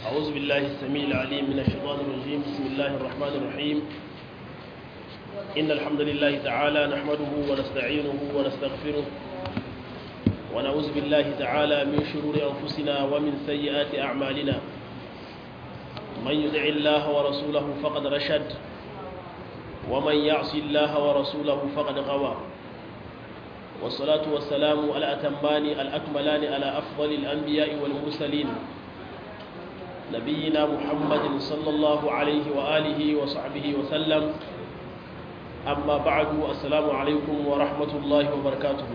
أعوذ بالله السميع العليم من الشيطان الرجيم بسم الله الرحمن الرحيم إن الحمد لله تعالى نحمده ونستعينه ونستغفره ونعوذ بالله تعالى من شرور أنفسنا ومن سيئات أعمالنا من يدع الله ورسوله فقد رشد ومن يعص الله ورسوله فقد غوى والصلاة والسلام على أتمان الأكملان على أفضل الأنبياء والمرسلين نبينا محمد صلى الله عليه وآله وصحبه وسلم أما بعد السلام عليكم ورحمة الله وبركاته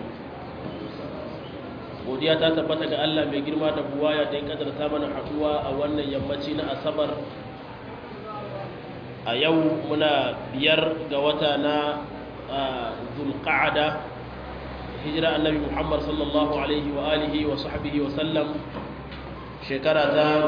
godiya ta tabbata ga Allah mai girma da buwaya da ya kadarta mana haduwa a wannan yammaci na asabar a yau muna biyar ga wata na zulqa'ada hijira annabi Muhammad sallallahu alaihi wa alihi wa sahbihi wa sallam shekara ta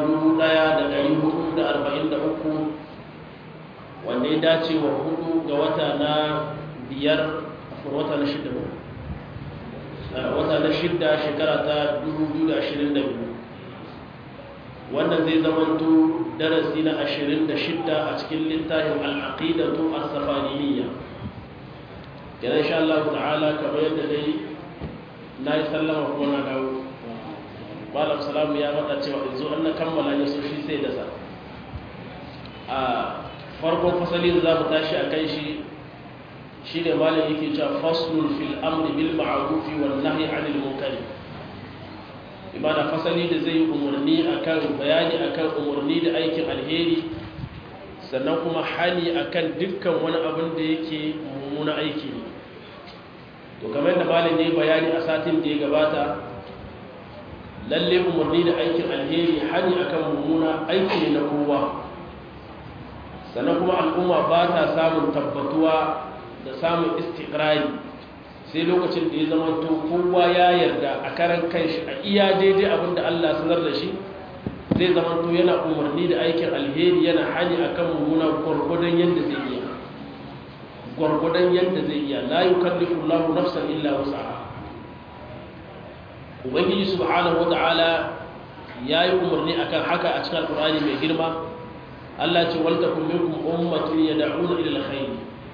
1443 wanda ya dace wa hudu ga wata na biyar wata na shida wata na shida shekara ta 2022 wannan zai zamanto darasi na 26 a cikin littafin al'aqidatu as-safaniyya kenan insha Allah ta'ala kamar yadda dai na yi sallama kuma na dawo malam salamu ya faɗa cewa in zo an na kammala ya so shi sai da sa a farkon fasali da za mu tashi a kan shi shi ne malam yake cewa faslun fil amri bil ma'rufi wan nahyi 'anil munkari imana fasali da zai umarni akan bayani akan umarni da aikin alheri sannan kuma hani akan dukkan wani abin da yake mummuna aiki ne to kamar da malam ne bayani a satin da ya gabata lalle umarni da aikin alheri hani akan mummuna aiki ne na kowa sannan kuma al'umma ba ta samun tabbatuwa da samun istikrari sai lokacin da ya zama to kowa ya yarda a karan kanshi a iya daidai abin da Allah sanar da shi zai zama to yana umarni da aikin alheri yana hani akan mummuna gwargwadon yadda zai iya gwargwadon yadda zai iya la yukallifu Allahu nafsan illa wus'aha ubangiji subhanahu wata'ala yayi umarni akan haka a cikin alqur'ani mai girma Allah ce wal takum minkum ummatun yad'una ila alkhair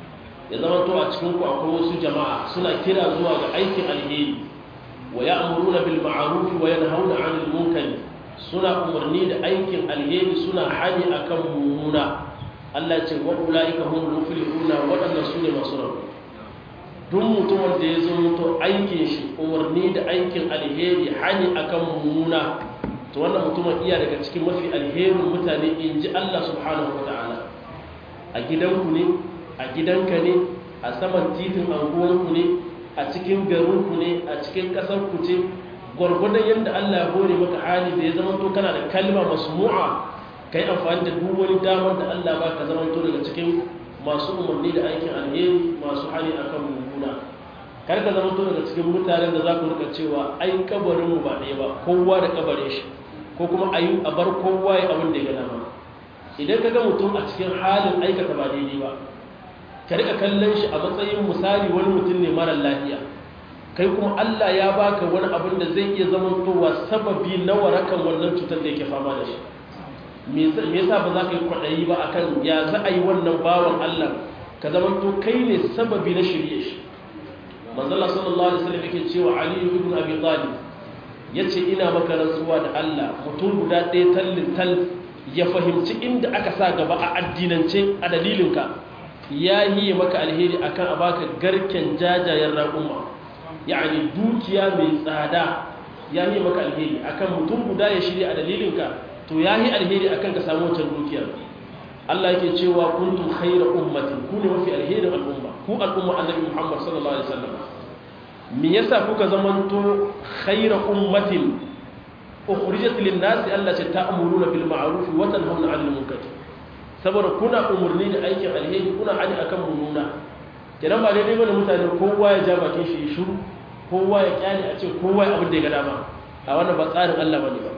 ya zama to a cikin ku akwai wasu jama'a suna kira zuwa ga aikin alheri wa ya'muruna bil ma'ruf wa yanhauna 'anil munkar suna umarni da aikin alheri suna hani akan mummuna Allah ce wa ulaika hum muflihuna wadannan sune masu rabu duk mutumin da ya zo mutu aikin shi umarni da aikin alheri hani akan mummuna to wannan mutumin iya daga cikin mafi alherin mutane in ji Allah subhanahu wa ta'ala a gidanku ne a gidanka ne a saman titin anguwanku ne a cikin garinku ne a cikin ƙasarku ce gwargwadon yadda Allah ya hore maka hali da ya zama to kana da kalma masmu'a kai amfani da duk wani damar da Allah ba ka zama to daga cikin masu umarni da aikin alheri masu hali akan mummuna kar ka zama to daga cikin mutanen da za ku rika cewa ai kabarin mu ba ɗaya ba kowa da kabarin shi ko kuma a yi a bar kowa ya abin da ya gana ba idan ka ga mutum a cikin halin aikata ba daidai ba ka rika kallon shi a matsayin misali wani mutum ne mara lafiya kai kuma Allah ya baka wani abin da zai iya zamantowa sababi na warakan wannan cutar da yake fama da shi me yasa ba za ka yi kwaɗayi ba akan ya za a yi wannan bawan Allah ka zamanto kai ne sababi na shirye shi manzala sallallahu alaihi wasallam yake cewa Ali ibn Abi Talib yace ina maka rantsuwa da Allah mutum guda ɗaya tallin tal ya fahimci inda aka sa gaba a addinance a dalilinka ya yi maka alheri akan a baka garken jajayen raƙuma yani dukiya mai tsada ya yi maka alheri akan mutum guda ya shirya a dalilinka to ya yi alheri akan ka samu wancan dukiyar Allah yake cewa kuntum khayra ummatin ku ne mafi alherin al'umma ku al'umma annabi Muhammad sallallahu alaihi wasallam me yasa kuka zamanto khayra ummatin ukhrijat lin-nasi Allah ce ta'muruna bil ma'ruf wa tanhauna 'anil munkar saboda kuna umurni da aikin alheri kuna hani akan mununa kenan ba daidai bane mutane kowa ya ja bakin shi shiru kowa ya kyale a ce kowa ya abin da ya ga dama a wannan ba tsarin Allah bane ba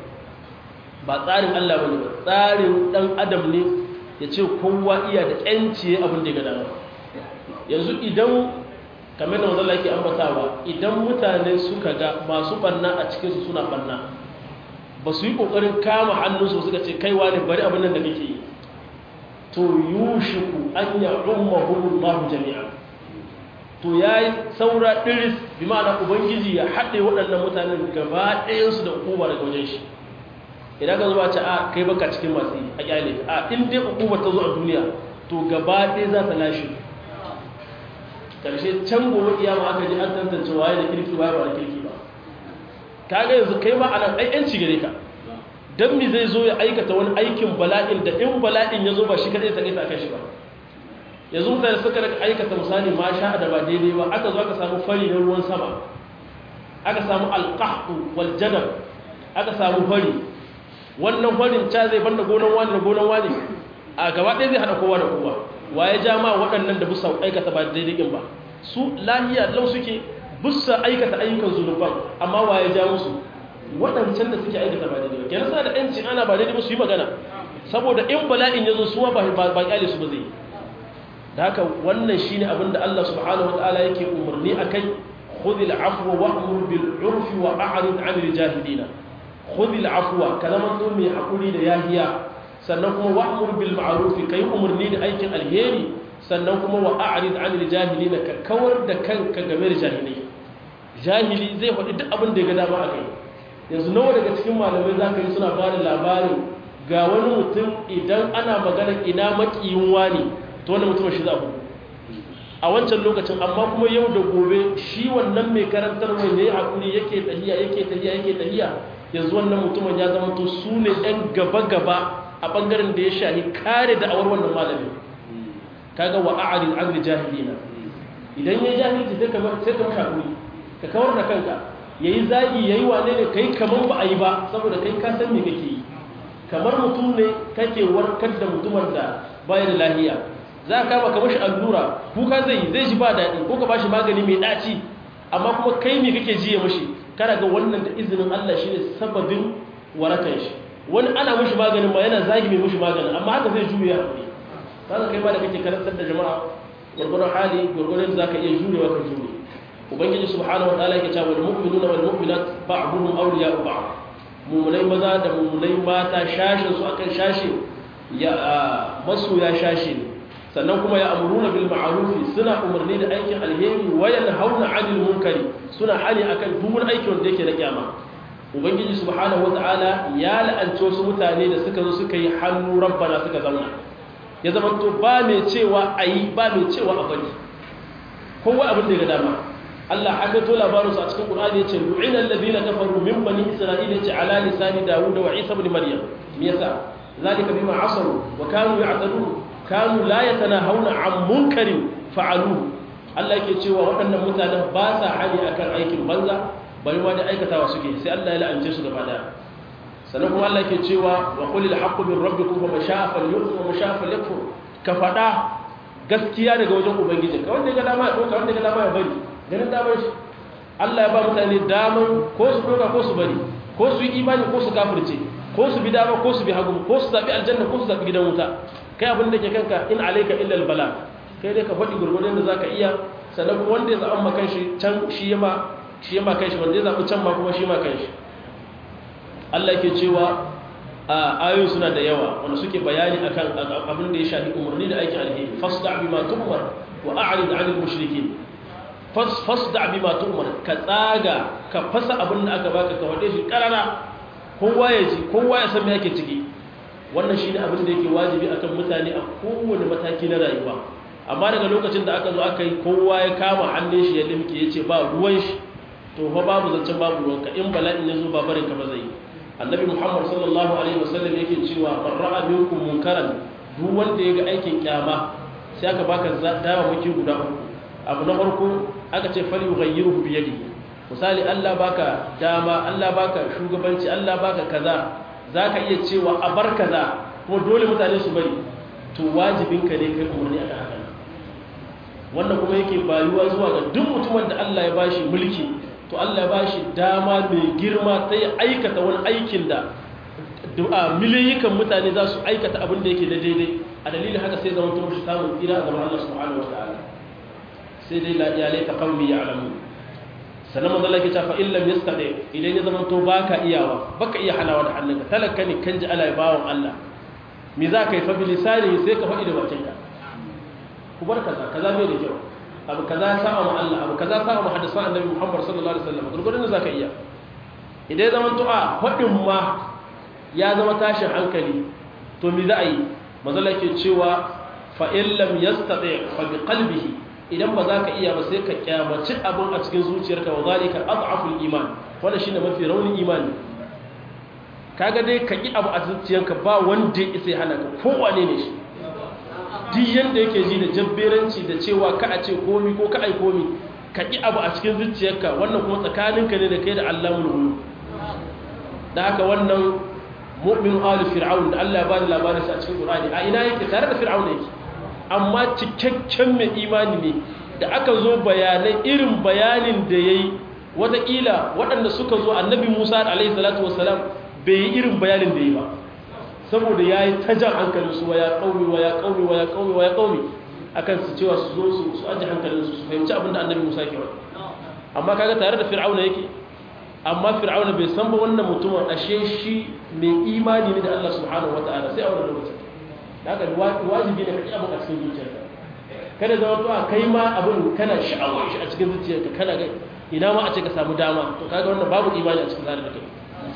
ba tsarin Allah bane ba tsarin dan adam ne ya ce kowa iya da yanci abin da ya ga dama yanzu idan kamar da wanzan yake ambatawa idan mutane suka ga masu banna a cikinsu suna banna ba su yi ƙoƙarin kama hannunsu suka ce kaiwa ne bari abin nan da kake yi to yushiku an ya ummahum Allah jami'a to yayi saura diris bi ma'ana ubangiji ya haɗe waɗannan mutanen gaba ɗayan su da hukuma daga wajen shi idan ka zuwa ce a kai baka cikin masu yi a kyale a in dai hukuma ta zo a duniya to gaba ɗaya za ta lashe karshe can gobe kiyama aka ji an tantance waye da kirki waye ba da kirki ba kaga yanzu kai ma anan ai yanci gare ka dan mi zai zo ya aikata wani aikin bala'in da in bala'in ya zo ba shi kadai ta kai ta kashi ba yanzu mutane suka rika aikata misali ma sha da ba daidai ba aka zo aka samu fari na ruwan sama aka samu alqahtu wal jadab aka samu fari wannan farin ca zai banda gonan wani da gonan wani a gaba ɗaya zai hada kowa da kowa waye ja ma waɗannan da busa aikata ba daidai din ba su lahiya lau suke busa aikata ayyukan zunuban amma waye ja musu waɗancan da suke aikata ba daidai ba kenan suna da ƴanci ana ba daidai ba su yi magana saboda in bala'in ya zo suwa ba ba kyale su ba zai da haka wannan shine abin da Allah subhanahu wataala yake umarni akai khudhil afwa wa'mur bil urfi wa a'rid 'anil jahilin khudhil afwa kalaman to mai hakuri da yahiya sannan kuma wa'mur bil ma'ruf kai umarni da aikin alheri sannan kuma wa a'rid 'anil jahilin ka kawar da kanka game da jahilai jahili zai faɗi duk abin da ya ga dama akai yanzu nawa daga cikin malamai za ka yi suna ba da labarin ga wani mutum idan ana magana ina makiyin wani to wani mutum shi za ku a wancan lokacin amma kuma yau da gobe shi wannan mai karantar mai ne hakuri yake tahiya yake tahiya yake tahiya yanzu wannan mutumin ya zama to su ne ɗan gaba-gaba a ɓangaren da ya shahi kare da awar wannan malamin kaga wa a'arin an jahilina idan ya jahilci sai ka sai ka hakuri ka kawar da kanka ya yi zagi ya yi wane ne kai kamar ba a yi ba saboda kai ka san me kake yi kamar mutum ne kake warkar da mutumin da baya da lahiya za ka kama kamar shi allura kuka zai yi zai ji ba daɗi ko ka ba shi magani mai ɗaci amma kuma kai ne kake jiye mashi kana ga wannan da izinin Allah shi ne sababin warakan shi wani ana mashi maganin ma yana zagi mai mashi maganin amma haka zai juya hakuri kaga kai ma da kake karantar da jama'a gurgurun hali gurgurun za ka iya jurewa ka jure ubangiji subhanahu wa ta'ala yake cewa wal mu'minuna wal mu'minat ba'dhum awliya'u ba'd mu'minai maza da mu'minai mata shashin su akan shashi ya masoya shashi ne sannan kuma ya amuruna bil ma'ruf suna umarni da aikin alheri wa yanhauna 'anil munkari suna hali akan duk wani aiki wanda yake na kyama ubangiji subhanahu wa ta'ala ya la'anci wasu mutane da suka zo suka yi hannu rabbana suka zauna ya zama to ba mai cewa ayi ba mai cewa a bari kowa abin da ya ga dama Allah haka to labarinsu a cikin Qur'ani yace lu'ina alladhina kafaru min bani isra'ila yace ala lisani Dawud wa Isa ibn Maryam me yasa zalika bima asaru wa kanu ya'tadun kanu la yatanahawna 'an munkarin fa'alu Allah yake cewa waɗannan mutanen ba sa hali akan aikin banza bari ma da aikatawa suke sai Allah ya la'ance su gaba daya sannan kuma Allah yake cewa wa qulil haqqu min rabbikum fa masha'a falyu'min wa masha'a falyakfur ka fada gaskiya daga wajen ubangiji ka wanda ya ga dama ya doka wanda ya ga dama ya bari ganin damar shi Allah ya ba mutane damar ko su doka ko su bari ko su yi imani ko su kafirce ko su bi dama ko su bi hagu ko su zaɓi aljanna ko su zaɓi gidan wuta kai abin da ke kanka in alaika illa albala kai dai ka faɗi gurgurdan da zaka iya sannan kuma wanda ya zaɓa ma kanshi can shi yama shi yama kanshi wanda ya zaɓi can ma kuma shi ma kanshi Allah yake cewa a ayoyi suna da yawa wanda suke bayani akan abin da ya shafi umarni da aikin alheri fasda bima tumar wa a'rid 'anil mushrikeen fasda bima tu'mar ka tsaga ka fasa abin da aka baka ka wade shi karara kowa ya ji kowa ya san me yake ciki wannan shine abin da yake wajibi akan mutane a kowane mataki na rayuwa amma daga lokacin da aka zo aka yi kowa ya kama hannun shi ya limke yace ba ruwan shi to fa babu zancen babu ruwanka in bala'in ya zo ba barin ka ba zai annabi muhammad sallallahu alaihi wasallam yake cewa man ra'a minkum munkaran duk wanda ya ga aikin kyama sai aka baka dama muke guda uku abu na farko aka ce fali yughayyiruhu bi yadihi misali Allah baka dama Allah baka shugabanci Allah baka kaza zaka iya cewa a bar kaza kuma dole mutane su bari to wajibinka ne kai umarni akan haka wannan kuma yake bayuwa zuwa ga duk mutumin da Allah ya bashi mulki to Allah ya bashi dama mai girma ta yi aikata wani aikin da du'a miliyikan mutane za su aikata abin da yake da daidai a dalilin haka sai zama tun shi samun tsira a gaban Allah subhanahu wa ta'ala sai dai la iyalai ta kawmi ya alamu sannan manzo Allah ya ce fa illam yastadi idan ya zama to baka iyawa baka iya halawa da hannunka talaka ne kan ji Allah ya bawon Allah me za ka yi fa bilisani sai ka faɗi da bakinka ku bar kaza kaza bai da kyau abu kaza ya sa'a ma Allah abu kaza sa'a ma hadisan annabi Muhammad sallallahu alaihi wasallam gurgurun da zaka iya idan zaman to a faɗin ma ya zama tashin hankali to me za a yi mazala ke cewa fa in lam yastati fa bi qalbihi idan ba za ka iya ba sai ka kyamaci abin a cikin zuciyarka wa zalika ad'aful iman wannan shine mafi raunin imani kaga dai ka ki abu a zuciyarka ba wanda ya isa ya hana ka kowane ne shi duk yanda yake ji da jabberanci da cewa ka a ce komi ko ka ai komi ka ki abu a cikin zuciyarka wannan kuma tsakaninka ne da kai da Allahul ghuyub da haka wannan mu'min ali fir'aun da Allah ya bani labarin sa a cikin Qur'ani a ina yake tare da fir'aun yake amma cikakken mai imani ne da aka zo bayanai irin bayanin da yayi wataƙila waɗanda suka zo annabi Musa alaihi salatu wassalam bai yi irin bayanin da yi ba saboda yayi ta jan hankalin su wa ya qaumi wa ya qaumi wa ya qaumi wa ya qaumi akan su cewa su zo su su aje hankalin su su fahimci abin da annabi Musa ke wani amma kaga tare da fir'auna yake amma fir'auna bai san ba wannan mutumin ashe shi mai imani ne da Allah subhanahu wataala sai a wannan lokacin haka wajibi ne ka ji abin a cikin zuciyarka kada zama to a kai ma abin kana sha'awar shi a cikin zuciyarka kana ga ina ma a ce ka samu dama to kaga wannan babu imani a cikin zarar da kai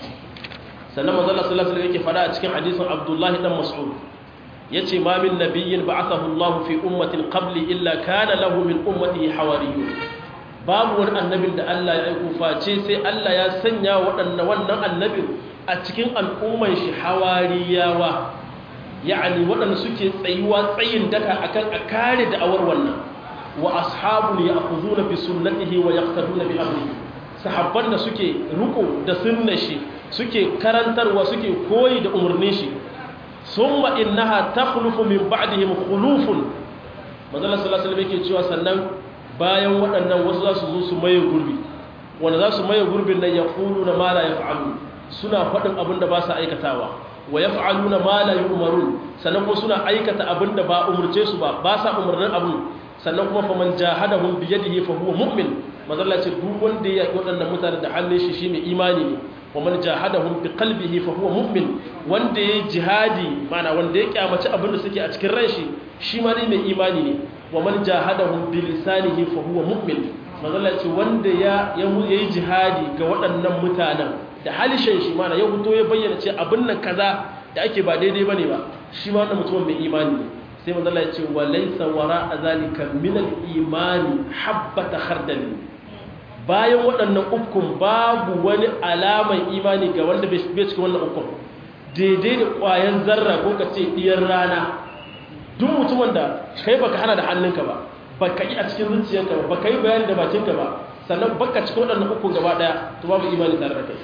sannan manzo Allah sallallahu alaihi wasallam yake fada a cikin hadisin Abdullah dan Mas'ud yace ma min nabiyyin ba'athahu Allah fi ummatin qabli illa kana lahu min ummatihi hawariyun babu wani annabin da Allah ya aiko face sai Allah ya sanya waɗannan wannan annabin a cikin al'umman shi hawariyawa ya'ani waɗanda suke tsayuwa tsayin daka akan a kare da'awar wannan wa ashabu ya'khuduna bi sunnatihi wa yaqtaduna bi amrihi sahabban da suke ruko da sunnar shi suke karantarwa suke koyi da umarnin shi summa innaha takhlufu min ba'dihim khulufun manzo sallallahu alaihi wasallam yake cewa sannan bayan waɗannan wasu za su zo su maye gurbi wanda za su maye gurbin nan ya ƙulu na ma la ya fa'alu suna faɗin abin da ba su aikatawa wa ya fa'alu na ma la yi umarun sannan kuma suna aikata abin da ba umarce su ba ba sa umarnin abin sannan kuma fa man jahada hum bi yadihi fa huwa mu'min mazalla ce duk wanda ya waɗannan mutane da hannun shi shi mai imani ne wa man jahada hum bi qalbihi fa huwa mu'min wanda ya jihadi mana wanda ya kyamaci abin da suke a cikin ran shi shi ma ne mai imani ne wa man jahadahum bi lisanihi fa huwa mu'min mazalla ce wanda ya yayi jihadi ga waɗannan mutanen da halishin shi mana ya fito ya bayyana ce abin nan kaza da ake ba daidai bane ba shi ma wannan mutumin mai imani ne sai mazalla ya ce wa laysa wara zalika min al-imani habbata khardal bayan waɗannan ukun babu wani alaman imani ga wanda bai cikin wannan ukun daidai da ƙwayan zarra ko ka ce ɗiyar rana duk mutumin da kai baka hana da hannunka ba baka yi a cikin zuciyarka ba baka yi bayani da bakinka ba sannan baka cikin waɗannan uku gaba ɗaya to babu imani tare da kai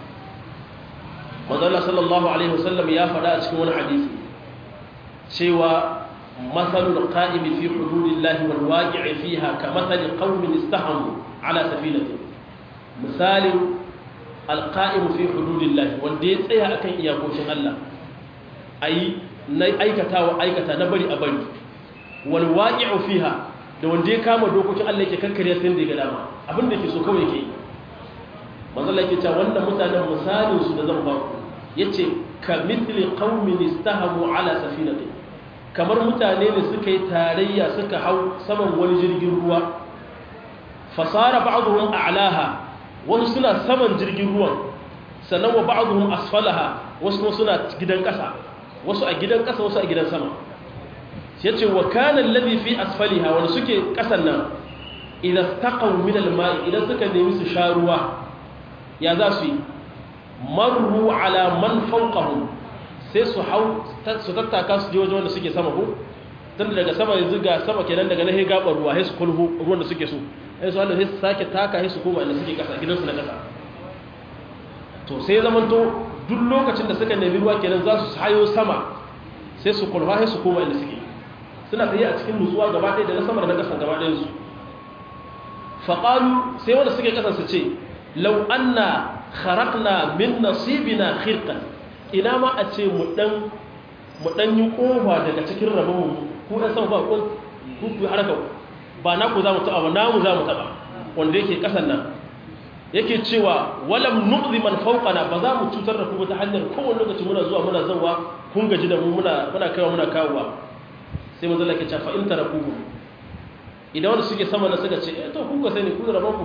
manzala sallallahu alaihi wasallam ya faɗa a cikin wani hadisi cewa masalul qa'imi fi hududillahi wal waqi'i fiha ka masali qaumin istahamu ala safinatin misalin alqa'imu fi hududillahi wanda ya tsaya akan iyakokin Allah ayi na aikatawa aikata na bari a bari wal waqi'u fiha da wanda ya kama dokokin Allah yake kankare sai da ga dama abin da yake so kawai yake manzo Allah yake cewa wannan mutanen misalin su da zan ba ku yace ka mithli qaumin istahamu ala safinati kamar mutane ne suka yi tarayya suka hau saman wani jirgin ruwa fasara ba'dhum a'laha wasu suna saman jirgin ruwan sannan wa ba'dhum asfalaha wasu suna gidan kasa wasu a gidan ƙasa wasu a gidan sama ya ce wa kanan labi fi asfaliha wani suke ƙasan nan idan taƙon minal ma'i idan suka nemi su sha ruwa ya za su yi marru ala man fauƙahu sai su hau su tattaka su je wajen wanda suke sama ko tun daga sama yanzu ga sama kenan daga na gaɓar ruwa sai su kulhu ruwan da suke so sai su wanda sai su sake taka sai su koma inda suke ƙasa gidansu na ƙasa to sai zamanto duk lokacin da suka nemi ruwa kenan za su hayo sama sai su kulfa sai su koma inda suke suna tsaye a cikin nutsuwa gaba ɗaya da na sama da na ƙasa gaba ɗayan su faƙalu sai wanda suke ƙasa su ce lau anna kharaqna min nasibina khirqan ina ma a ce mu dan mu dan yi kofa daga cikin rabon mu ku ɗan sama ba ku ku haraka ba na ku za mu taɓa ba na mu za mu taɓa wanda yake ƙasan nan yake cewa walam nu'zi man fawqana ba za mu cutar da ku ta hanyar kowane lokaci muna zuwa muna zawa kun gaji da mu muna muna kaiwa muna kawowa sai manzo Allah ke cewa fa in tarakuhu idan wanda suke sama na suka ce eh to kun ga sani ku da rabon ku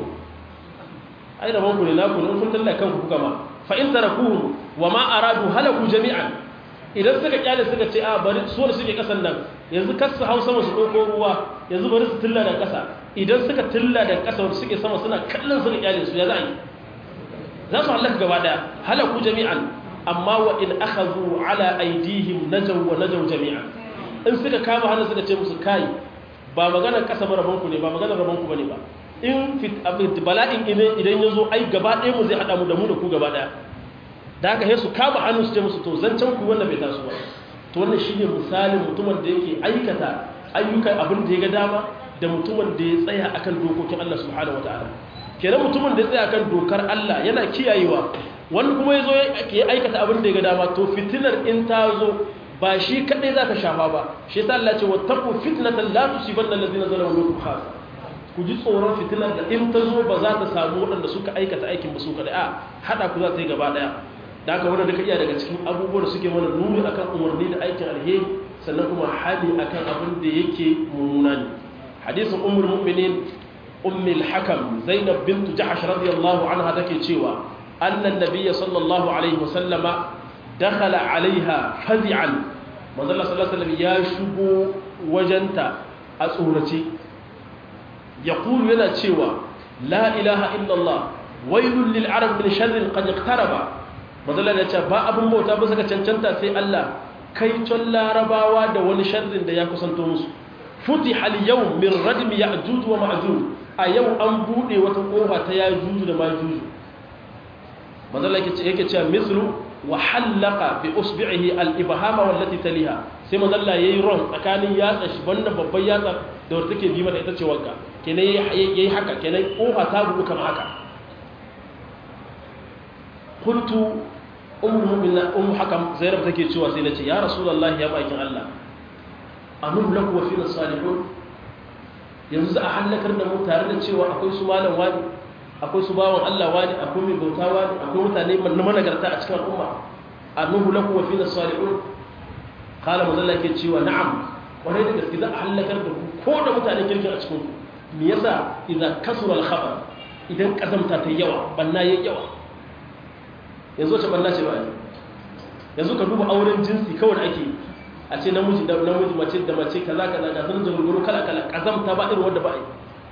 ai rabon ku ne na ku ne kun talla kanku kuka ma fa in tarakuhu wa ma aradu halaku jami'an idan suka kyale suka ce a bari su wanda suke kasan nan yanzu kasu hau sama su ɗauko ruwa yanzu bari su tilla da ƙasa idan suka tilla da ƙasa wanda suke sama suna kallon suka kyale su ya za a yi za su halaka gaba ɗaya halaku jami'an amma wa in akhadhu ala aydihim najaw wa najaw jami'an in suka kama hannu suka ce musu kai ba maganar ƙasa ba rabon ku ne ba maganar rabon ku bane ba in fit bala'in idan ya zo ai gaba ɗaya mu zai haɗa mu da mu da ku gaba ɗaya da haka sai su kama hannu su ce musu to zancen ku wannan bai taso ba to wannan shine misalin mutumin da yake aikata ayyukan abin da ya ga dama da mutumin da ya tsaya akan dokokin Allah subhanahu wataala kenan mutumin da ya tsaya akan dokar Allah yana kiyayewa wani kuma yazo ya aikata abin da ya ga dama to fitinar in ta zo ba shi kadai zaka shafa ba shi yasa Allah ya ce wattaqu fitnatan la tusibanna allazina zalamu minkum khassa ku ji tsoron fitinar da in ta zo ba za ta samu waɗanda suka aikata aikin ba su kadai a hada ku za ta yi gaba daya da aka wanda duka iya daga cikin abubuwan da suke mana nuni akan umarni da aikin alheri sannan kuma hali akan abin da yake mummuna ne hadisin ummul mu'minin ummul hakam zainab bint jahsh radiyallahu anha take cewa annan nabiyyi sallallahu alaihi wasallama dakhala alaiha fazi'an manzo Allah sallallahu alaihi wasallam ya shigo wajenta a tsorace yaqulu yana cewa la ilaha illallah wailul lil arab min sharrin qad iqtaraba mazala da ce ba abin bauta ba suka cancanta sai Allah kai can larabawa da wani sharrin da ya kusanto musu futi hal yau min radmi ya'juj wa ma'juj a yau an bude wata kofa ta ya'juj da ma'juj mazala yake yake cewa mislu wa halaqa bi usbi'ihi al ibhama wallati taliha sai mazalla yayi ron tsakanin yatsa shi banda babban yatsa da wanda take bi mata ita ce wanka kenan yayi haka kenan kofa ta buɗe kamar haka kuntu ummu mu'mina ummu hakam zainab take cewa sai nace ya rasulullahi ya bakin Allah anum laku wa fina salihun yanzu a halakar da mu tare da cewa akwai su malam wani akwai su bawan Allah wani akwai mai bauta wani akwai mutane na managarta a cikin al'umma anum laku wa fina salihun kala mazalla ke cewa na'am kwarai da gaske za a halakar da ku ko da mutane kirkin a cikin ku me yasa idan kasura al-khabar idan kazamta ta yawa banna yayi yawa yanzu wace banna ce ba ne yanzu ka duba auren jinsi kawai ake a ce namiji da namiji mace da mace kaza kaza ga sun zurguru kala kala kazamta ba irin wanda ba a yi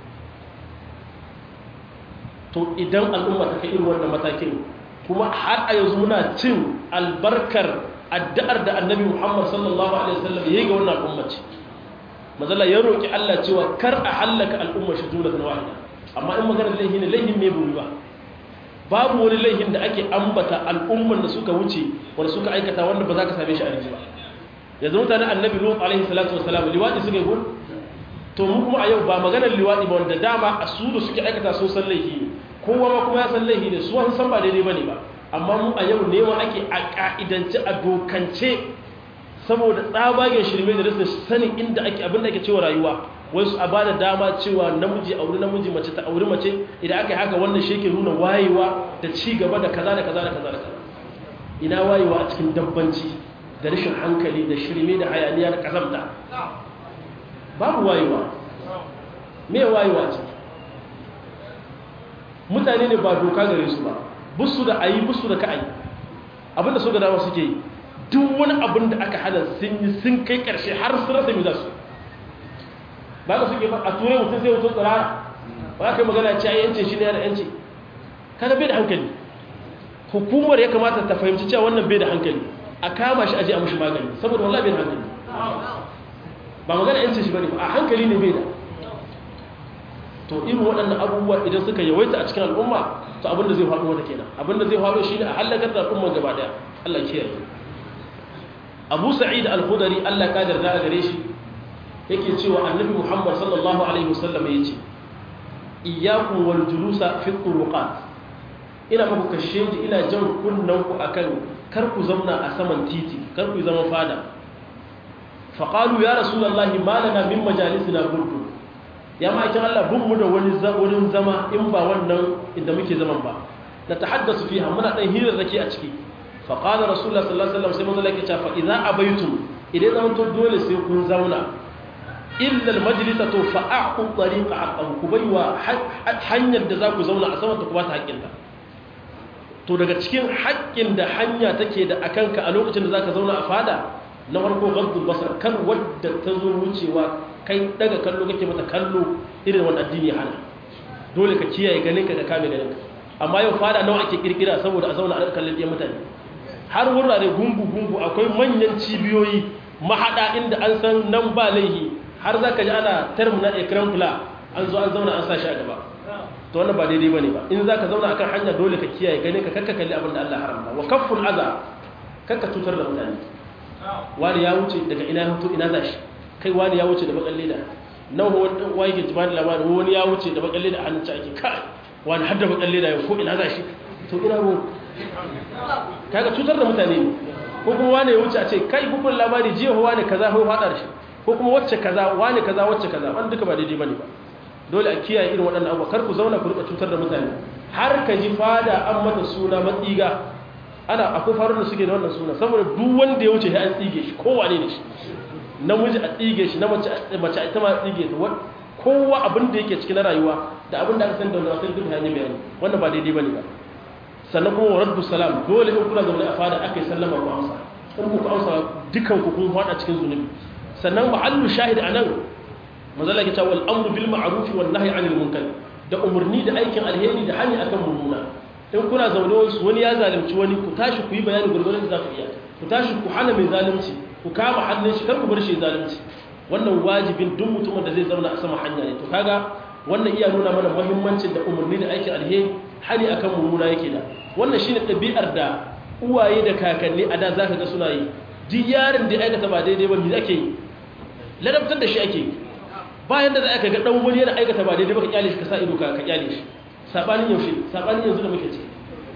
to idan al'umma ta kai irin wannan matakin kuma har a yanzu muna cin albarkar addu'ar da annabi muhammad sallallahu alaihi wasallam ya yi ga wannan al'umma ce mazala ya roƙi allah cewa kar a hallaka al'ummar shi jumlatan wahida amma in maganar laihi ne laihin me buri ba babu wani laihin da ake ambata al'umman da suka wuce wanda suka aikata wanda ba za ka same shi a yanzu ba yanzu mutanen annabi lut alaihi salatu wasalam liwadi suka yi to mu kuma a yau ba maganar liwadi ba wanda dama a su da suke aikata sun san laihi ne kowa ma kuma ya san laihi ne su an san ba daidai bane ba amma mu a yau nema ake a ka'idance a dokance saboda tsabagen shirme da rasa sanin inda ake abin da ake cewa rayuwa wasu a bada dama cewa namiji auri namiji mace ta auri mace idan aka yi haka wannan shi ke nuna wayewa da ci gaba da kaza da kaza da kaza da kaza ina wayewa a cikin dabbanci da rashin hankali da shirme da hayaniya da kazamta babu wayewa me wayewa ce mutane ne ba doka gare su ba busu da ayi busu da ka'ayi abinda su ga dama suke yi duk wani abin da aka hana sun yi sun kai karshe har su rasa mi za su ba ka suke a turai mutum sai mutum tsirara ba ka yi magana ce a yanci shi ne yana yanci kada bai da hankali hukumar ya kamata ta fahimci cewa wannan bai da hankali a kama shi aje a mashi magani saboda wallah bai da hankali ba magana yanci shi bane ba a hankali ne bai da to irin waɗannan abubuwa idan suka yawaita a cikin al'umma to abinda zai faɗo wata kenan abinda zai faɗo shi ne a hallakar da al'umma gaba ɗaya Allah kiyaye Abu Sa'id al-Khudri Allah ka yarda a gare shi yake cewa Annabi Muhammad sallallahu alaihi wasallam yace iyyakum wal julusa fi turuqat ina muku kashe ji ina jan kunnan ku akan kar ku zauna a saman titi kar ku zama fada faqalu ya rasulullahi ma lana min majalisina burdu ya ma'aikin Allah bin mu da wani wurin zama in ba wannan inda muke zaman ba na tahaddasu fiha muna dan hirar zaki a ciki fa qala rasulullah sallallahu alaihi wasallam sai manzo lake cewa fa idza abaitum idan zaman to dole sai kun zauna illa al majlisa to fa aqu tariqa haqqan ku baiwa hanyar da za ku zauna a saman ta ku ba ta haƙƙinta to daga cikin haƙƙin da hanya take da akanka a lokacin da zaka zauna a fada na farko gaddul basar kan wadda ta zo wucewa kai daga kallo kake mata kallo irin wani addini hana dole ka kiyaye ganinka da kame ganinka amma yau fada nawa ake kirkira saboda a zauna a kallon ɗiyan mutane har wurare gungu-gungu akwai manyan cibiyoyi mahaɗa inda an san nan ba laihi har za ka ji ana terminal ekran fula an zo an zauna an sa shi a gaba to wannan ba daidai ba ne ba in za ka zauna akan hanya dole ka kiyaye ganinka kakka kalli abin da Allah haramta wa kafful aza kakka cutar da mutane wani ya wuce daga ina ya fito ina za shi kai wani ya wuce da bakan leda nan wani wani ke jima da labarin wani ya wuce da bakan leda a hannun ake kai wani har da bakan leda ya ko ina za shi to ina mu kaga cutar da mutane ne ko kuma wani ya wuce a ce kai bukun labari jiya wani kaza hau fadar shi ko kuma wacce kaza wani kaza wacce kaza wani duka ba daidai bane ba dole a kiyaye irin waɗannan abubuwa kar ku zauna ku rika cutar da mutane har ka ji fada an mata suna matsiga ana akwai faru da suke da wannan suna saboda duk wanda ya wuce ya an tsige shi kowane ne shi namiji a tsige shi na mace a ita ma a tsige ta kowa abin da yake cikin rayuwa da abin da aka san da wani akan duk hanyar bayani wannan ba daidai bane ba sannan kuma wa raddu salam dole in kuna zaune a fada aka yi sallama ku amsa in ku amsa dukan ku kun hada cikin zunubi sannan mahallu shahid anan manzala ke cewa al-amru bil ma'ruf wan nahyi 'anil munkar da umurni da aikin alheri da hani akan mummuna in kuna zaune wasu wani ya zalunci wani ku tashi ku yi bayani gurgurun da za ku iya ku tashi ku hana mai zalunci ku kama hannun shi kar ku bar shi zalunci wannan wajibin duk mutumin da zai zauna a sama hanya ne to kaga wannan iya nuna mana muhimmancin da umarni da aikin alheri hani akan mummuna yake da wannan shine ɗabi'ar da uwaye da kakanni a da zaka ga suna yi duk yaron da aikata ba daidai ba me ake yi ladabtar da shi ake yi bayan da za ka ga dan wani yana aikata ba daidai ba ka kyale shi ka sa ido ka kyale shi sabanin yaushe sabanin yanzu da muke ciki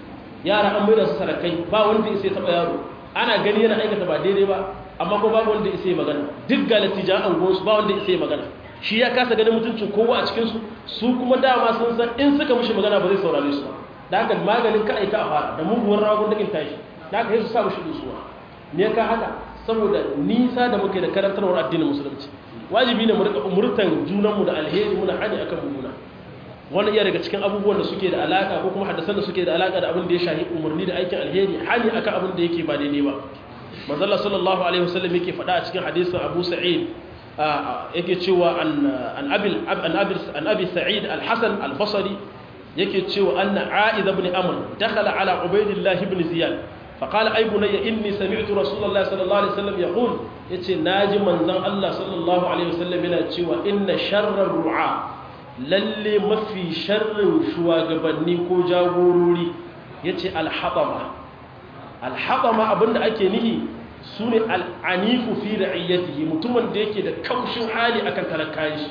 yara an maida su sarakai ba wanda ya taba yaro ana gani yana aikata ba daidai ba amma ko babu wanda ya magana duk ga latijan angon su ba wanda ya magana shi ya kasa ganin mutuncin kowa a cikin su su kuma dama sun san in suka mishi magana ba zai saurare su ba da haka maganin ka aika a fara da muguwar ragon dakin tashi da haka sai su sa mishi dusuwa me ka haka saboda nisa da muke da karantarwar addinin musulunci wajibi ne mu rika umurtan junanmu da alheri muna hani akan mummuna wani iya daga cikin abubuwan da suke da alaka ko kuma hadisan da suke da alaka da abin da ya shahi umarni da aikin alheri hani akan abin da yake ba daidai ba manzala sallallahu alaihi wasallam yake faɗa a cikin hadisin Abu Sa'id yake cewa an abil an abil an abi Sa'id al-Hasan al-Basri yake cewa anna A'id ibn Amr dakhala ala Ubaydillah ibn Ziyad فقال أي بني إني سمعت رسول الله صلى الله عليه وسلم يقول يتي ناجي من ذن الله صلى الله عليه وسلم ينتشي وإن شر الرعاة للي ما في شر شواغبني كو جاغوروري يتي الحطمة الحطمة أبن أكي نهي سوني العنيف في رعيته متمن ديكي دا كوشن حالي أكن تلكايش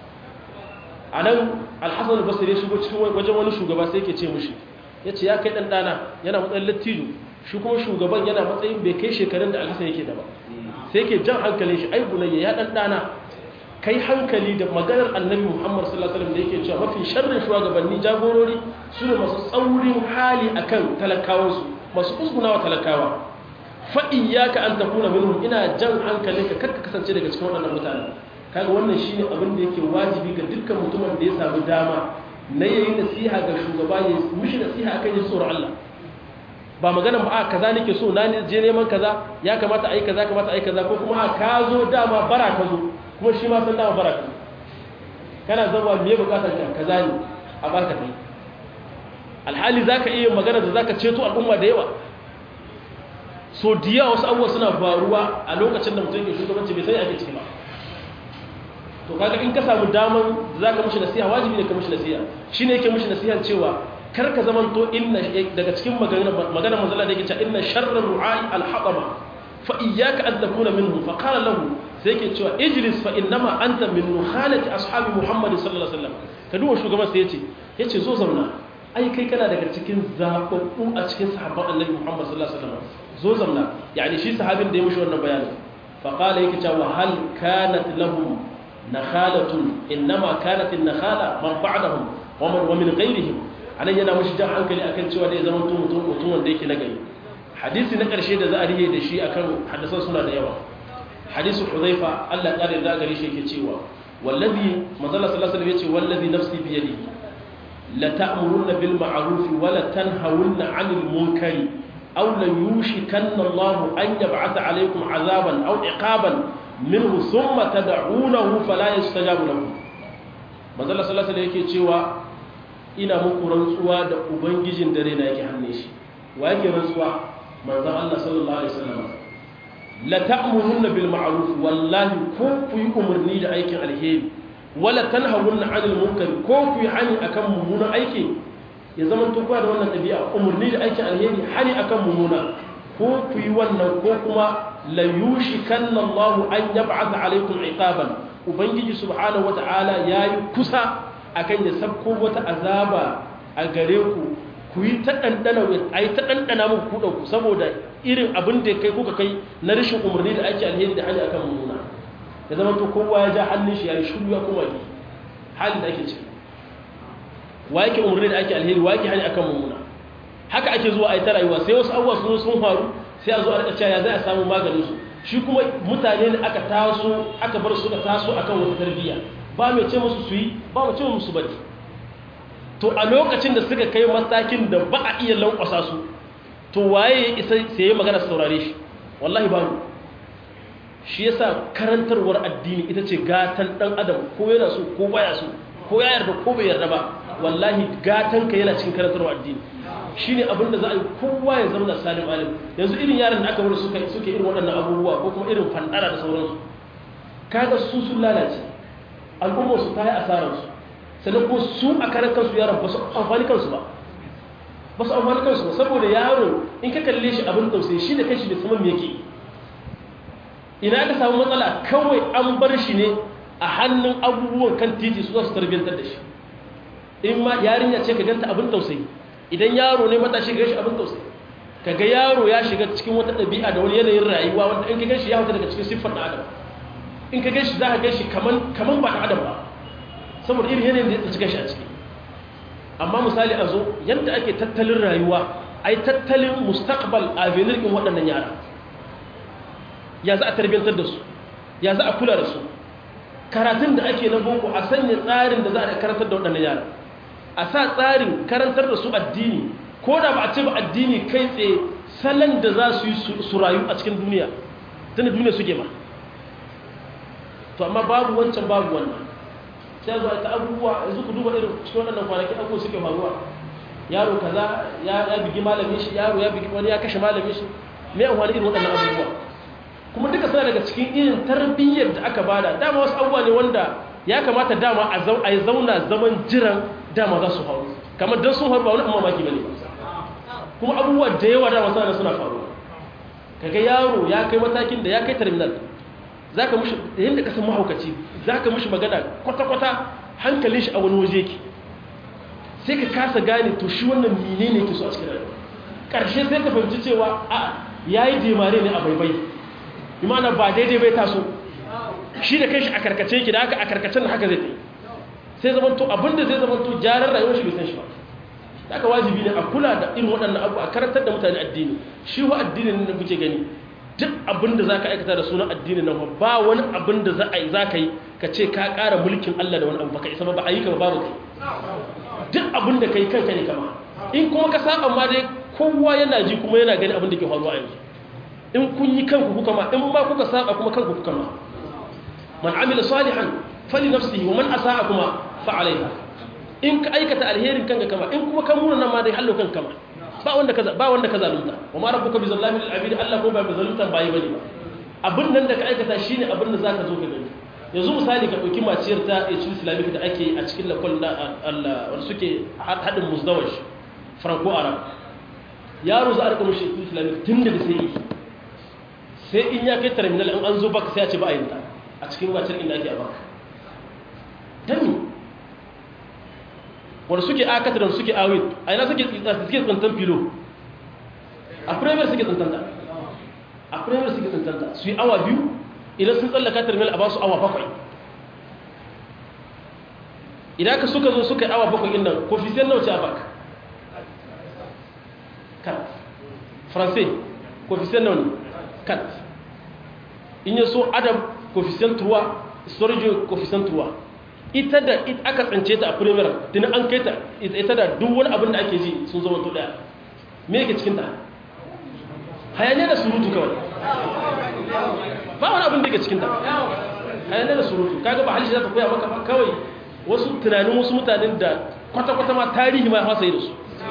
anan alhassan albasir ya shigo cikin wajen wani shugaba sai yake ce mushi ya ce ya kai ɗan ɗana yana matsayin lattijo shi kuma shugaban yana matsayin bai kai shekarun da alhassan yake da ba sai ke jan hankalin shi ai bunayya ya dan dana kai hankali da maganar annabi muhammad sallallahu alaihi wasallam da yake cewa mafi sharrin shugabanni jagorori su ne masu tsaurin hali akan talakawansu masu usgunawa talakawa fa iyyaka an takuna minhum ina jan hankalinka kar ka kasance daga cikin waɗannan mutane kaga wannan shine abin da yake wajibi ga dukkan mutumin da ya samu dama na yayi nasiha ga shugaba ya mishi nasiha akan yin tsoron Allah ba magana ba a kaza nake so na je neman kaza ya kamata a yi kaza kamata a yi kaza ko kuma a ka zo dama bara ka zo kuma shi ma san dama bara ka kana zama me bukatar ka kaza ne a baka kai alhali zaka iya magana da zaka ceto al'umma da yawa so diya wasu abubuwa suna faruwa a lokacin da mutum yake shugabanci bai sai ake ciki ba to kaga in ka samu daman zaka mishi nasiha wajibi ne ka mishi nasiha shine yake mishi nasiha cewa kar ka zamanto inna daga cikin magana magana manzala da yake cewa inna sharra ru'ai al-hatama fa iyyaka an takuna minhum fa qala lahu sai yake cewa ijlis fa innama anta min nukhalati ashabi muhammad sallallahu alaihi wasallam ka duba shugaban sai yace yace zo zauna ai kai kana daga cikin zababbu a cikin sahabban annabi muhammad sallallahu alaihi wasallam zo zauna yani shi sahabin da ya mushi wannan bayanin fa qala yake cewa hal kanat lahum nakhalatun innama kanat an-nakhala man ba'dahum wa man wa min ghayrihim anan yana mushi jan hankali akan cewa dai zaman mutum mutum wanda yake nagari hadisi na karshe da za a riye da shi akan hadisan suna da yawa hadisi Hudhaifa Allah ya kare da gare shi yake cewa wallazi manzala sallallahu alaihi wasallam yace wallazi nafsi bi yadihi la ta'muruna bil ma'ruf wa la tanhawunna 'anil munkari aw la yushikanna Allah an yab'atha 'alaykum 'azaban aw iqaban minhu thumma tad'unahu fala yastajabu lakum manzala sallallahu alaihi yake cewa ina muku rantsuwa da ubangijin dare na yake hannun shi wa yake rantsuwa manzon Allah sallallahu alaihi wasallam la ta'muruna bil ma'ruf wallahi ko ku yi umarni da aikin alheri wala tanhawunna 'anil munkar ko ku yi hani akan mummunan aiki ya zama to da wannan dabi'a umarni da aikin alheri hani akan mummuna ko ku yi wannan ko kuma la yushikanna Allahu an yab'atha 'alaykum 'iqaban ubangiji subhanahu wata'ala yayi kusa akan ya sabko wata azaba a gare ku ku yi ta ɗanɗana a yi ta ɗanɗana muku kuɗa ku saboda irin abin da kai kuka kai na rashin umarni da ake alheri da hali akan mummuna ya zama to kowa ya ja hannun shi ya yi shuru ya kuma ki hali da ake ciki wa yake umarni da ake alheri wa yake hali akan mummuna haka ake zuwa a yi ta rayuwa sai wasu abubuwa sun sun faru sai a zo a rika cewa ya zai a samu maganin su shi kuma mutane ne aka taso aka bar su ka taso akan wata tarbiyya ba mai ce musu su yi ba mai ce musu bari to a lokacin da suka kai matakin da ba a iya lankwasa su to waye ya isa sai magana su saurare shi wallahi ba shi yasa karantarwar addini ita ce gatan dan adam ko yana so ko baya so ko ya yarda ko bai yarda ba wallahi gatan ka yana cikin karantarwar addini shine abin da za a yi kowa ya zama da salim alim yanzu irin yaran da aka bar suka suke irin waɗannan abubuwa ko kuma irin fandara da sauransu kaga su sun lalace al'ummar su ta yi asararsu sannan ko su a karan kansu yaron ba su amfani kansu ba ba su amfani kansu ba saboda yaro in ka kalle shi abin tausayi shi da kashi da saman yake ina aka samu matsala kawai an bar shi ne a hannun abubuwan kan titi su za su tarbiyyantar da shi in ma yarinya ce ka ganta abin tausayi idan yaro ne matashi ga shi abin tausayi ka ga yaro ya shiga cikin wata ɗabi'a da wani yanayin rayuwa wanda in ka gan shi ya fita daga cikin siffar ɗan adam in ka gan shi za ka gan shi kaman ba ɗan adam ba saboda irin yanayin da ya tsaci shi a ciki amma misali a zo yadda ake tattalin rayuwa a yi tattalin mustaqbal a venirkin waɗannan yara ya za a tarbiyyantar da su ya za a kula da su karatun da ake na boko a sanya tsarin da za a karantar da waɗannan yara a sa tsarin karantar da su addini ko da ba a ce ba addini kai tsaye salon da za su yi su rayu a cikin duniya tunda duniya suke ma to amma babu wancan babu wannan sai zuwa ta abubuwa yanzu ku duba irin cikin waɗannan kwanaki abubuwa suke faruwa yaro kaza ya bigi malamin shi yaro ya bigi wani ya kashe malamin shi me an wani irin waɗannan abubuwa kuma duka suna daga cikin irin tarbiyyar da aka bada dama wasu abubuwa ne wanda ya kamata dama a yi zauna zaman jiran dama za su faru kamar don sun faru ba wani amma maki bane kuma abubuwa da yawa dama suna suna faruwa kaga yaro ya kai matakin da ya kai terminal za ka mushi da yadda kasan mahaukaci za ka mushi magana kwata-kwata hankalin shi a wani waje ki sai ka kasa gane to shi wannan mine ne ke so a cikin rayuwa ƙarshe sai ka fahimci cewa a ya yi demare ne a baibai imana ba daidai bai taso shi da kai shi a karkace ki da haka a karkacen da haka zai ta yi sai zamanto abinda zai zamanto gyaran rayuwar shi bai san shi ba da aka wajibi ne a kula da irin waɗannan abu a karantar da mutane addini shi wa addinin da kuke gani duk abin da za ka aikata da sunan addini nan ba wani abin da za ka yi ka ce ka ƙara mulkin Allah da wani abu baka isa ba a yi ka babu kai duk abin da ka yi kanka ne kama in kuma ka saba ma dai kowa yana ji kuma yana gani abin da ke faruwa yanzu in kun yi kanku kuka ma in ma kuka saba kuma kanku kuka ma man amila salihan fali nafsihi wa man asaa kuma fa alaiha in ka aikata alherin kanka kama in kuma ka muna nan ma dai hallo kanka kama ba wanda ka ba wanda ka zalunta wa ma rabbuka bi zallamin lil abid Allah ko ba bi zalunta bayi bane ba abin nan da ka aikata shine abin da zaka zo ka gani yanzu misali ka dauki maciyar ta HL Islamic da ake a cikin lakon da Allah wanda suke hadin musdawash franco arab yaro za a rika mushi Islamic tun da sai sai in ya kai terminal in an zo baka sai a ce ba a yin ta a cikin maciyar inda ake a baka dami wanda suke akata da suke awit a yana suke tsantan filo a premier suke tsantanta a premier suke tsantanta su yi awa biyu idan sun tsallaka terminal a ba su awa bakwai idan ka suka zo suka yi awa bakwai ɗin nan koefficient nawa ce a baka kat français coefficient nawa ne kat in yi so adam coefficient 3 storage coefficient 3 ita da aka tsance ta a premier tuni an kai ta ita da duk wani abin da ake ji sun zama to daya me yake cikin ta hayaniya da surutu kawai ba wani abin da yake cikin ta hayaniya da surutu kaga ba halishi za ta koya maka ba kawai wasu tunanin wasu mutanen da kwata-kwata ma tarihi ma ya fasa yi da su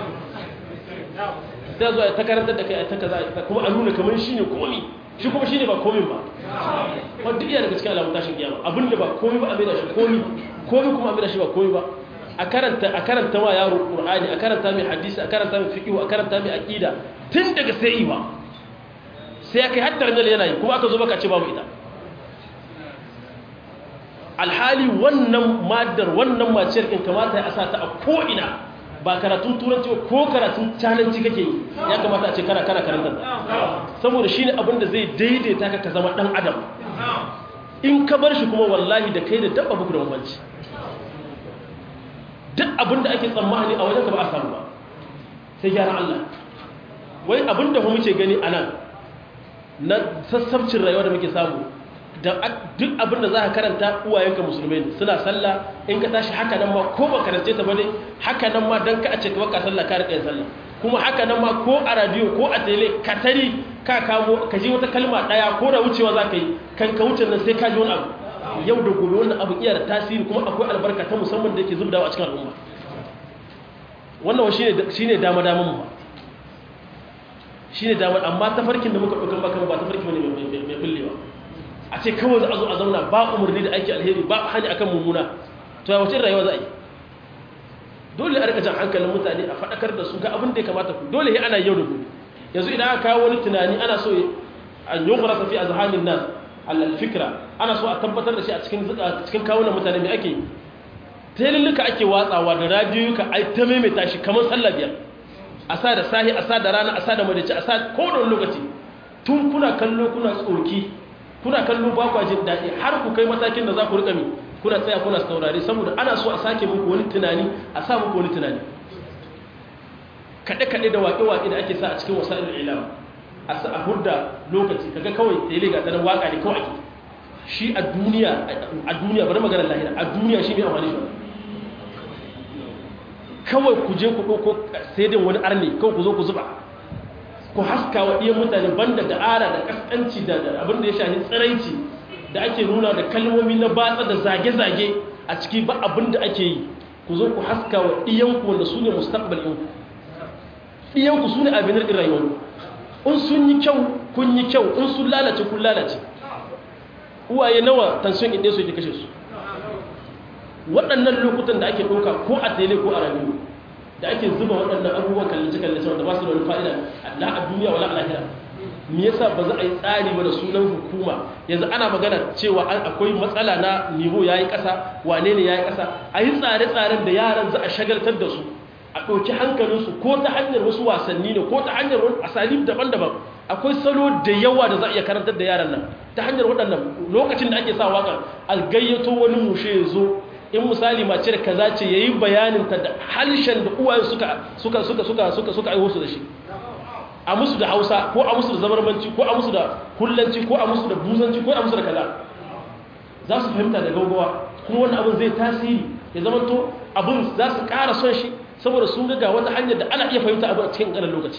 ta zuwa ta karantar da kai a ta kaza kuma a nuna kamar shi ne komi shi kuma shi ne ba komin ba wadda iya daga cikin alamun tashin kiyama abinda ba komi ba a mai da shi komi komi kuma a mai da shi ba komi ba a karanta a karanta ma yaro qur'ani a karanta mai hadisi a karanta mai fiqh a karanta mai aqida tun daga sai ba sai kai har tarjal yana yi kuma aka zo baka ce babu ita alhali wannan madar wannan maciyar kin kamata ya asa ta a ko ina ba karatun turanci ba ko karatun cananci kake yi ya kamata a ce kana kana karantar saboda shine abin da zai daidaita ka ka zama dan adam in ka bar shi kuma wallahi da kai da dabba buku da bambanci duk abin da ake tsammani a wajen ka ba a samu ba sai gyara Allah wai abin da muke gani a nan na sassabcin rayuwa da muke samu da duk abin da za ka karanta uwayenka musulmai suna sallah in ka tashi haka nan ma ko ba karance ta bane haka nan ma dan ka a ce ka baka sallah ka rika sallah kuma haka nan ma ko a radio ko a tele ka tari ka kamo ka ji wata kalma daya ko da wucewa za ka yi kan ka wuce nan sai ka ji wani abu yau da gobe wannan abu iya da tasiri kuma akwai albarka ta musamman da yake zubdawa a cikin al'umma wannan shine shine dama daman mu shine dama amma tafarkin da muka dauka baka ba tafarki bane mai bullewa a ce kawai za a zo a zauna ba umarni da aiki alheri ba hani akan mummuna to ya wace rayuwa za a yi dole a rika jan hankalin mutane a faɗakar da su ga abin da ya kamata ku dole ya ana yau da gobe yanzu idan aka kawo wani tunani ana so an yi gura safi a zahanin nan allal fikra ana so a tabbatar da shi a cikin cikin kawunan mutane mai ake telulluka ake watsawa da radiyoyuka ai ta maimaita shi kamar sallah biyar a sa da sahi a sa da rana a sa da madace a sa kowane lokaci tun kuna kallo kuna tsoki kuna kallo ba kwa jin daɗi har ku kai matakin da za ku riƙa mi kuna tsaya kuna saurari saboda ana so a sake muku wani tunani a sa muku wani tunani kaɗe-kaɗe da waƙe-waƙe da ake sa a cikin wasa'il ilam a sa a hudda lokaci kaga kawai tele ga tsanan waƙa ne kawai ake shi a duniya a duniya bari maganar lahira a duniya shi ne amfani shi kawai ku je ku ɗauko sai dai wani arne kawai ku zo ku zuba ku haska wa ɗiyan mutane banda da ara da ƙasƙanci da abin da ya shahi tsiraici da ake nuna da kalmomi na batsa da zage-zage a ciki ba abin da ake yi ku zo ku haska wa ɗiyanku wanda su ne mustaqbal ɗinku ɗiyanku su ne abin ɗin rayuwar in sun yi kyau kun yi kyau in sun lalace kun lalace uwaye nawa tansiyon inda su yake kashe su waɗannan lokutan da ake ɗauka ko a tele ko a radiyo da ake zuba waɗannan abubuwan kallace-kallace wanda ba su da wani fa'ida Allah a duniya wala a lahira me yasa ba za a yi tsari ba da sunan hukuma yanzu ana magana cewa akwai matsala na nivo ya yi ƙasa wane ne ya yi ƙasa a yi tsare-tsaren da yaran za a shagaltar da su a ɗauki hankalinsu ko ta hanyar wasu wasanni ne ko ta hanyar wani asalib daban-daban akwai salo da yawa da za a iya karantar da yaran nan ta hanyar waɗannan lokacin da ake sa waƙar a gayyato wani mushe ya zo in misali mace da kaza ce yayi bayanin ta da halshen da uwaye suka suka suka suka suka suka aiwo su da shi a musu da Hausa ko a musu da zabarmanci ko a musu da kullanci ko a musu da buzanci ko a musu da kaza za su fahimta da gaugawa kuma wannan abin zai tasiri ya zama to abin za su ƙara son shi saboda sun ga wata hanyar da ana iya fahimta abin a cikin ƙanan lokaci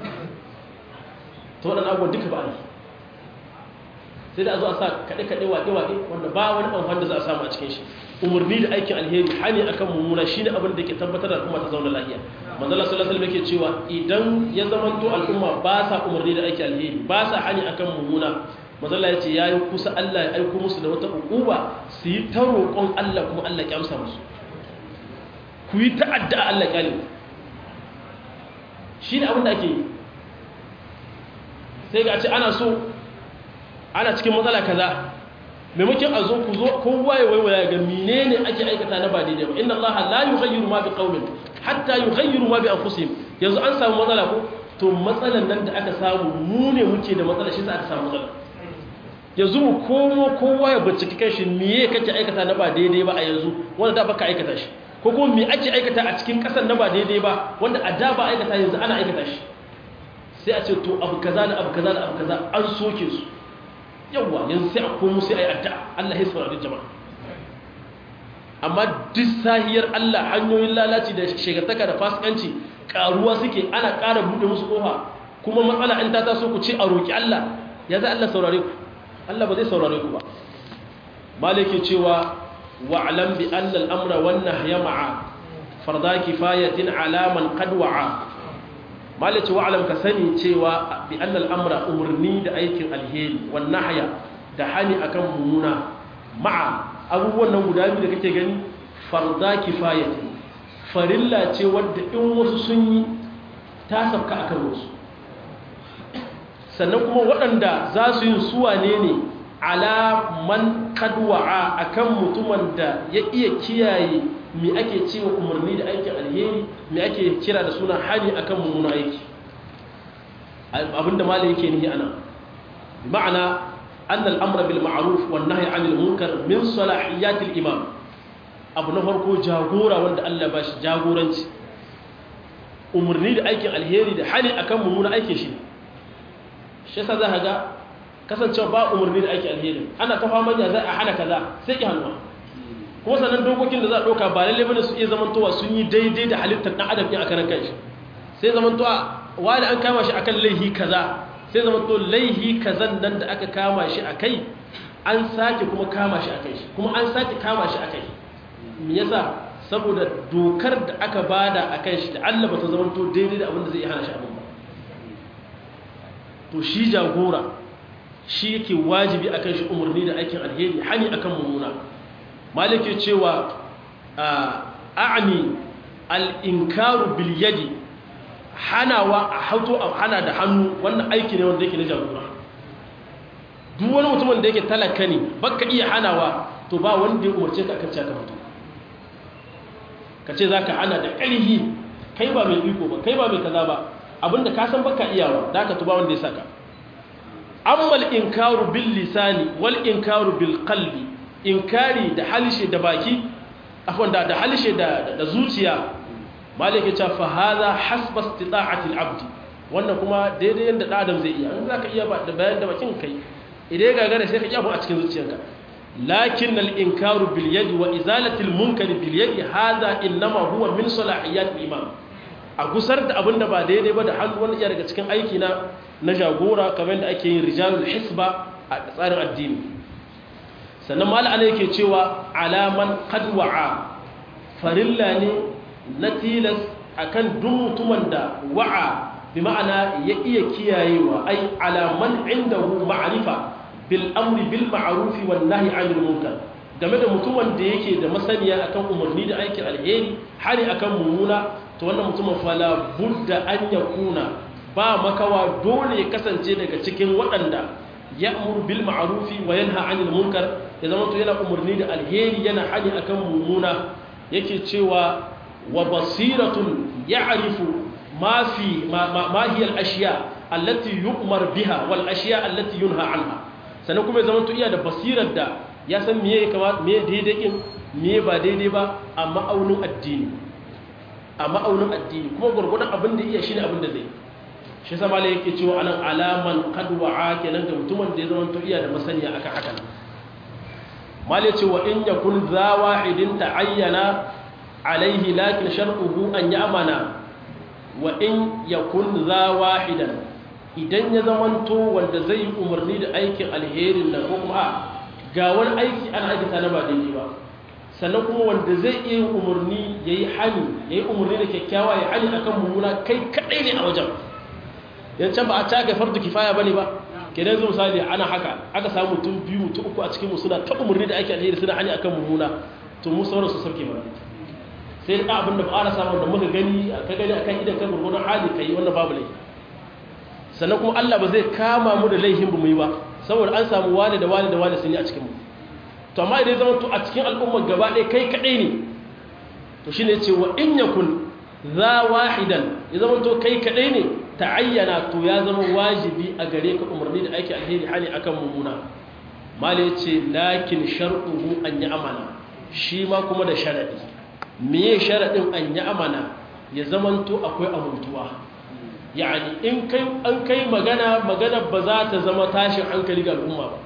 to waɗannan abubuwan duka ba a yi sai da a zo a sa kaɗe-kaɗe waƙe-waƙe wanda ba wani amfani da za a samu a cikin shi umarni da aikin alheri hani akan mummuna shine abin da ke tabbatar da al'umma ta zauna lafiya manzo Allah sallallahu alaihi wasallam yake cewa idan ya zamanto al'umma ba sa umarni da aikin alheri ba sa hani akan mummuna manzo Allah yace yayi kusa Allah ya aiko musu da wata ukuba su yi ta roƙon Allah kuma Allah ya amsa musu ku yi ta'adda Allah ya shine abin da ake yi sai ga ce ana so ana cikin matsala kaza maimakon a zo ku zo kowa ya waiwaya ga menene ake aikata na ba daidai ba inna allaha la yughayyiru ma biqaumin hatta yughayyiru ma bi anfusihim yanzu an samu matsala ko to matsalan nan da aka samu mu ne muke da matsala shi sa aka samu matsala yanzu mu komo kowa ya binciki kanshi miye kake aikata na ba daidai ba a yanzu wanda da baka aikata shi ko kuma me ake aikata a cikin kasar na ba daidai ba wanda a da ba aikata yanzu ana aikata shi sai a ce to abu kaza da abu kaza da abu kaza an soke su yawa yanzu sai a komo sai a yi addu'a Allah ya saurari jama'a amma duk sahiyar Allah hanyoyin lalaci da shegataka da fasikanci karuwa suke ana ƙara buɗe musu ƙofa kuma matsala in ta taso ku ce a roƙi Allah ya za Allah saurare ku Allah ba zai saurare ku ba malike cewa wa'lam bi anna al-amra wan nahya ma'a farda kifayatin ala man qad wa'a malike wa'lam ka sani cewa bi anna al-amra umurni da aikin alheri wan nahya da hani akan mumuna ma'a abubuwan nan guda biyu da kake gani farda kifayatin farilla ce wadda in wasu sun yi ta sabka akan wasu sannan kuma waɗanda za su yi suwa ne ne alaman kadwa'a a kan mutumin da ya iya kiyaye mai ake cewa umarni da aikin alheri mai ake kira da suna hali a kan mummuna aiki abinda mala yake nihi ana ma'ana an al'amura bil ma'aruf wa nahi anil munkar min salahiyatil imam abu na farko jagora wanda Allah ba shi jagoranci umarni da aikin alheri da hali akan mummuna aikin shi shi yasa za ka ga kasancewa ba umarni da aikin alheri ana ta fama ya za a hana kaza sai ki hannuwa kuma sannan dokokin da za a ɗauka ba lalle bane su iya zamantowa sun yi daidai da halittar ɗan adam ɗin a karan kanshi sai zamantowa wani an kama shi akan laihi kaza sai zamanto laihi kazan nan da aka kama shi a kai an sake kuma kama shi a kai shi kuma an sake kama shi a kai me yasa saboda dokar da aka bada a kan shi da Allah ba ta zamanto daidai da abin da zai hana shi abin ba to shi jagora shi yake wajibi akan shi umarni da aikin alheri hani akan mummuna malike cewa a'ani al-inkaru bil yadi hanawa a hauto a hana da hannu wannan aiki ne wanda yake na jagora duk wani mutumin da yake talaka ne baka iya hanawa to ba wanda ya umarce ka akan cewa mutum ka ce zaka hana da ƙarhi kai ba mai iko ba kai ba mai kaza ba abinda ka san baka iyawa da ka tuba wanda ya saka amma al-inkaru bil lisani wal inkaru bil qalbi inkari da halishe da baki afwan da da halishe da da zuciya malike ta fa hadha hasba istita'ati al-abd wannan kuma daidai yanda da adam zai iya in zaka iya ba da bayan da bakin kai idan ga gare sai ka kiyabu a cikin zuciyarka lakin al-inkaru bil yadi wa izalati al-munkar bil yadi hadha inma huwa min salahiyat al-imam a gusar da abin da ba daidai ba da hannu wani iya daga cikin aiki na na jagora kamar da ake yin rijalul hisba a tsarin addini sannan mala ana yake cewa alaman kadwa'a farilla ne na tilas akan duk mutumin da wa'a bi ma'ana ya iya kiyayewa ai alaman indahu ma'rifa bil amri bil ma'ruf wan nahyi 'anil munkar game da mutumin da yake da masaniya akan umarni da aikin alheri hari akan mummuna to wannan mutumin fala budda an yakuna ba makawa dole ya kasance daga cikin waɗanda ya'mur bil ma'rufi wa yanha 'anil munkar ya zama to yana umarni da alheri yana hani akan mummuna yake cewa wa basiratun ya'rifu ma fi ma hiya al ashiya allati yu'mar biha wal ashiya allati yunha anha sannan kuma ya zama to iya da basirar da ya san meye ya kamata meye daidai kin meye ba daidai ba a ma'aunin addini a ma'aunin addini kuma gurgurdan abin da iya shine abin da zai shi sama la yake cewa anan alaman qad wa'a kenan ga mutumin da ya zama to iya da masaniya akan hakan mal yace wa in yakun za wahidin ta'ayyana alaihi lakin shar'uhu an ya'mana wa in yakun za wahidan idan ya zamanto wanda zai yi umarni da aikin alherin nan ko kuma ga wani aiki ana aikata na ba daidai ba sannan kuma wanda zai iya yin umarni ya yi hani ya yi umarni da kyakkyawa ya hani akan mummuna kai kaɗai ne a wajen yancan ba a caga fardu kifaya ba ne ba kenan zai misali ana haka aka samu mutum biyu mutum uku a cikin mu suna ta umarni da aikin alheri suna hani akan mummuna to mu sauran su sauke ba sai da abin da ba a samu da muka gani ka gani akan idan kan gurgurdan hali kai wannan babu laifi sannan kuma Allah ba zai kama mu da laifin bu mu yi ba saboda an samu wani da wani da wani sun yi a cikin mu to amma idan zama to a cikin al'ummar gaba ɗaya kai kaɗai ne to shi ne ce wa in yakun za wahidan ya zama to kai kaɗai ne ta ayyana to ya zama wajibi a gare ka umarni da aiki alheri hali akan mummuna mali ce lakin sharɗuhu an yi amana shi ma kuma da sharaɗi meye sharaɗin an yi amana ya zamanto akwai amintuwa yani in kai an kai magana magana ba za ta zama tashin hankali ga al'umma ba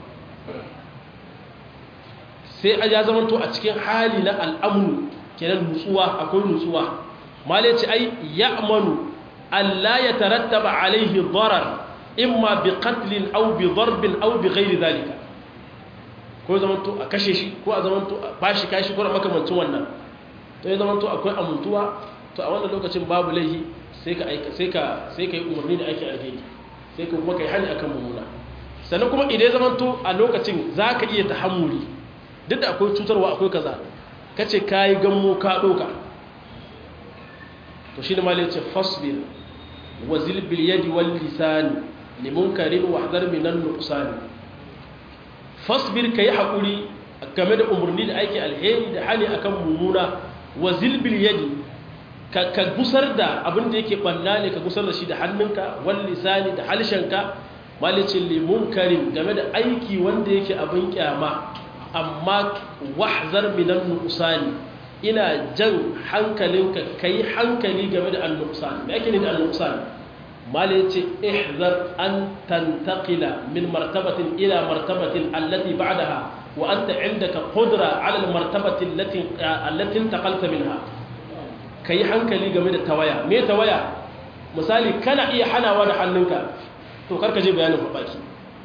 sai a ya zamanto a cikin hali na al'amnu kenan nutsuwa akwai nutsuwa mali ce ai ya amanu Allah ya tarattaba alaihi darar imma bi qatlin aw bi darbin aw bi ghairi zalika ko zamanto a kashe shi ko a zamanto a bashi kashi ko makamancin wannan to ya zamanto akwai amuntuwa to a wannan lokacin babu laihi sai ka aika sai ka sai ka yi umarni da ake alheri sai ka kuma kai hani akan mummuna sannan kuma idan zamanto a lokacin zaka iya tahammuli duk da akwai cutarwa akwai kaza kace kai gammo ka doka to shi ne malai ce fasbir wazil bil yadi wal lisani limunkarin wahdar minan nuqsani fasbir kai hakuri game da umurni da aiki alheri da hali akan mumuna wazil bil yadi ka ka gusar da abin da yake banna ne ka gusar da shi da hannunka wal lisani da halshenka malicin limunkarin game da aiki wanda yake abin kyama amma wahzar minan nuqsani ina jan hankalinka kai hankali game da an-nuqsan me yake ne da an-nuqsan malai ce ihzar an tantaqila min martabatin ila martabatin allati ba'daha wa anta indaka qudra ala almartabati allati allati intaqalta minha kai hankali game da tawaya me tawaya misali kana iya hanawa da hannunka to karka je bayanin baki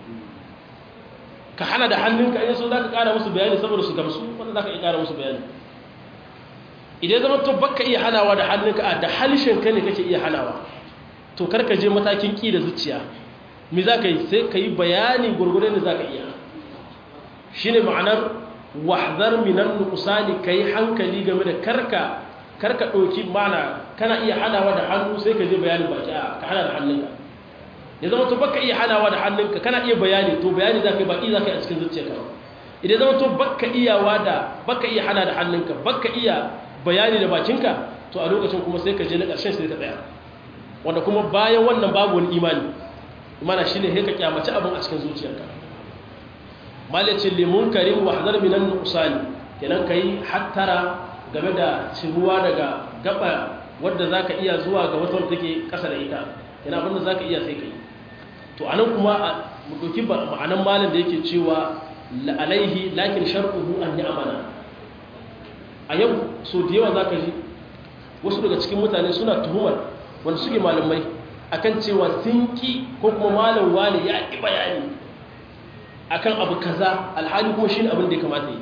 ka hana da hannunka in so zaka kara musu bayani saboda su gamsu wanda zaka iya kara musu bayani idan zama to baka iya hanawa da hannunka da halishin ka ne kake iya hanawa to karka je matakin ƙi da zuciya mi za ka yi sai ka yi bayani gurgurin da za ka iya shi ne ma'anar wahzar minan nukusani ka yi hankali game da karka karka ɗauki mana kana iya hanawa da hannu sai ka je bayanin baki a ka hana da hannunka ya zama to baka iya hanawa da hannunka kana iya bayani to bayani za ka yi baki za ka yi a cikin zuciyarka idan zama to baka iyawa da baka iya hana da hannunka baka iya bayani da bakinka to a lokacin kuma sai ka je na ƙarshen sai ka tsaya wanda kuma bayan wannan babu wani imani imana shine sai ka kyamaci abin a cikin zuciyarka malicin limun karim wa hadar minan nuqsani kenan kai hattara game da ciruwa daga gaba wadda zaka iya zuwa ga wata wadda take kasa da ita kenan abin da zaka iya sai kai to anan kuma mu doki ma'anan malin da yake cewa alaihi lakin shar'uhu an amana a yau so da yawa zaka ji wasu daga cikin mutane suna tuhumar wanda suke malamai akan cewa sun ki ko kuma malam wani ya ƙi bayani akan abu kaza alhali kuma shi abin da ya kamata yi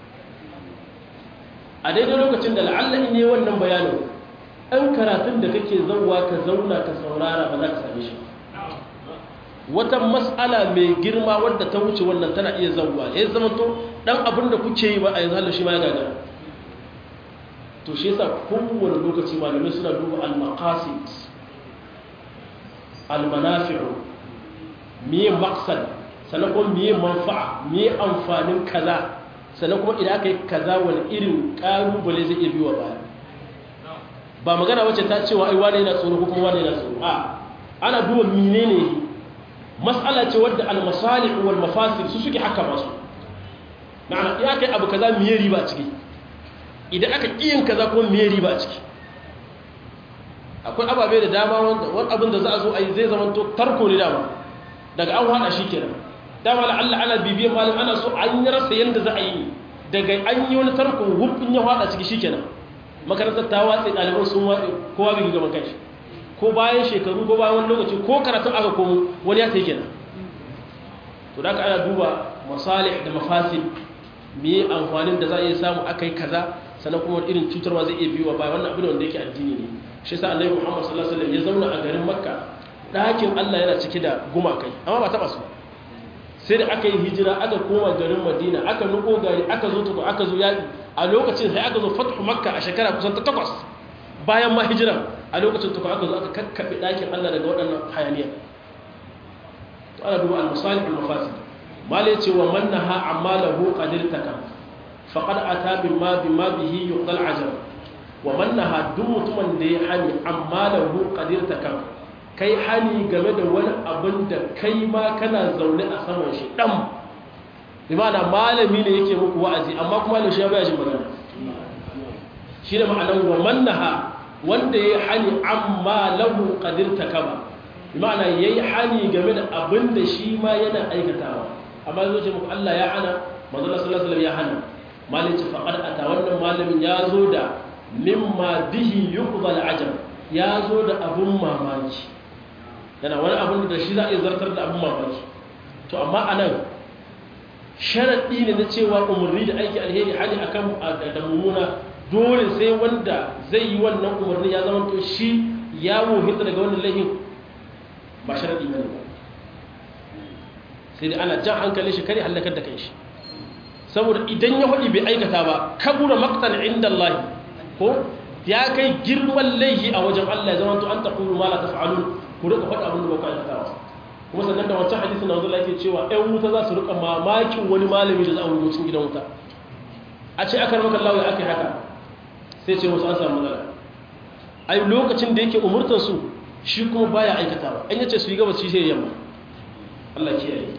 a daidai lokacin da la'alla ne wannan bayanin ɗan karatun da kake zauwa ka zauna ka saurara ba za ka same shi wata mas'ala mai girma wadda ta wuce wannan tana iya zauwa ya zama to ɗan abin da kuke yi ba a yanzu shi ma ya gagara to shi yasa kowane lokaci malamai suna duba al-maqasid al-manafi'u miye maqsad sannan kuma miye manfa'a miye amfanin kaza sannan kuma idan aka yi kaza wani irin kalubale zai iya biwa baya ba magana wacce ta cewa ai wane yana tsoro ko kuma wane yana tsoro a ana duba menene mas'ala ce wadda al-masalih wal mafasid su suke haka masu ma'ana ya kai abu kaza miye riba a ciki idan aka kiyin kaza kuma miye riba a ciki akwai ababe da dama wanda wani abin da za a zo a yi zai zama to tarko ne dama daga an hada shi kenan dama la Allah ana bibiyan malam ana so an yi rasa yanda za a yi daga an yi wani tarko hubin ya hada ciki shikenan makarantar ta watse ɗaliban sun watse kowa bai gama kanshi ko bayan shekaru ko bayan wani lokaci ko karatun aka komo wani ya tayi kenan to da ana duba masalih da mafasid me amfanin da za a iya samu akai kaza sannan kuma irin cutarwa zai iya biyo ba wannan abin wanda yake addini ne shi sa annabi Muhammad sallallahu alaihi wasallam ya zauna a garin Makka ɗakin Allah yana cike da gumakai amma ba taba su sai da aka yi hijira aka koma garin Madina aka nuko gari aka zo tuku aka zo yaƙi a lokacin sai aka zo fathu Makka a shekara kusan ta takwas bayan ma hijira a lokacin tuku aka zo aka kakkabe ɗakin Allah daga waɗannan hayaniya to ana duba al-masalih al-mafasid mala yace wa man naha amma lahu qadirtaka faqad ata bima bima bihi yuqdal ajab wa mannaha duk mutumin da ya hani amma da hu qadirta kan kai hani game da wani abin da kai ma kana zaune a saman shi dam bi ma'ana malami ne yake muku wa'azi amma kuma malami shi ya baya jin magana shi ne ma'anar wa mannaha wanda ya hani amma lahu qadir takaba bi ma'ana yayi hani game da abin da shi ma yana aikatawa amma zo ce muku Allah ya hana manzo Allah sallallahu alaihi wasallam ya hana malin ce faqad ata wannan malamin ya zo da mimma bihi yuqbal ajab ya zo da abun mamaki yana wani abun da shi za a yi zartar da abun mamaki to amma anan sharaɗi ne na cewa umarni da aiki alheri hali akan da mummuna dole sai wanda zai yi wannan umarni ya zama to shi ya wohinta daga wannan laifin ba sharaɗi ba ne ba sai dai ana jan hankalin shi kare hallakar da kai shi saboda idan ya faɗi bai aikata ba kabura maktan inda Allah ko ya kai girman laifi a wajen Allah ya zama to an taqulu ma la taf'alun ku rika faɗa abin da ba ku aikata ba kuma sannan da wancan hadisin da wanzala yake cewa ɗan wuta za su rika mamakin wani malami da za a wuce cikin gidan wuta a ce aka ramaka Allah ya aka yi haka sai ce wasu an samu matsala ai lokacin da yake umurtar su shi kuma baya aikata ba an yace su yi gabas shi sai yamma Allah kiyaye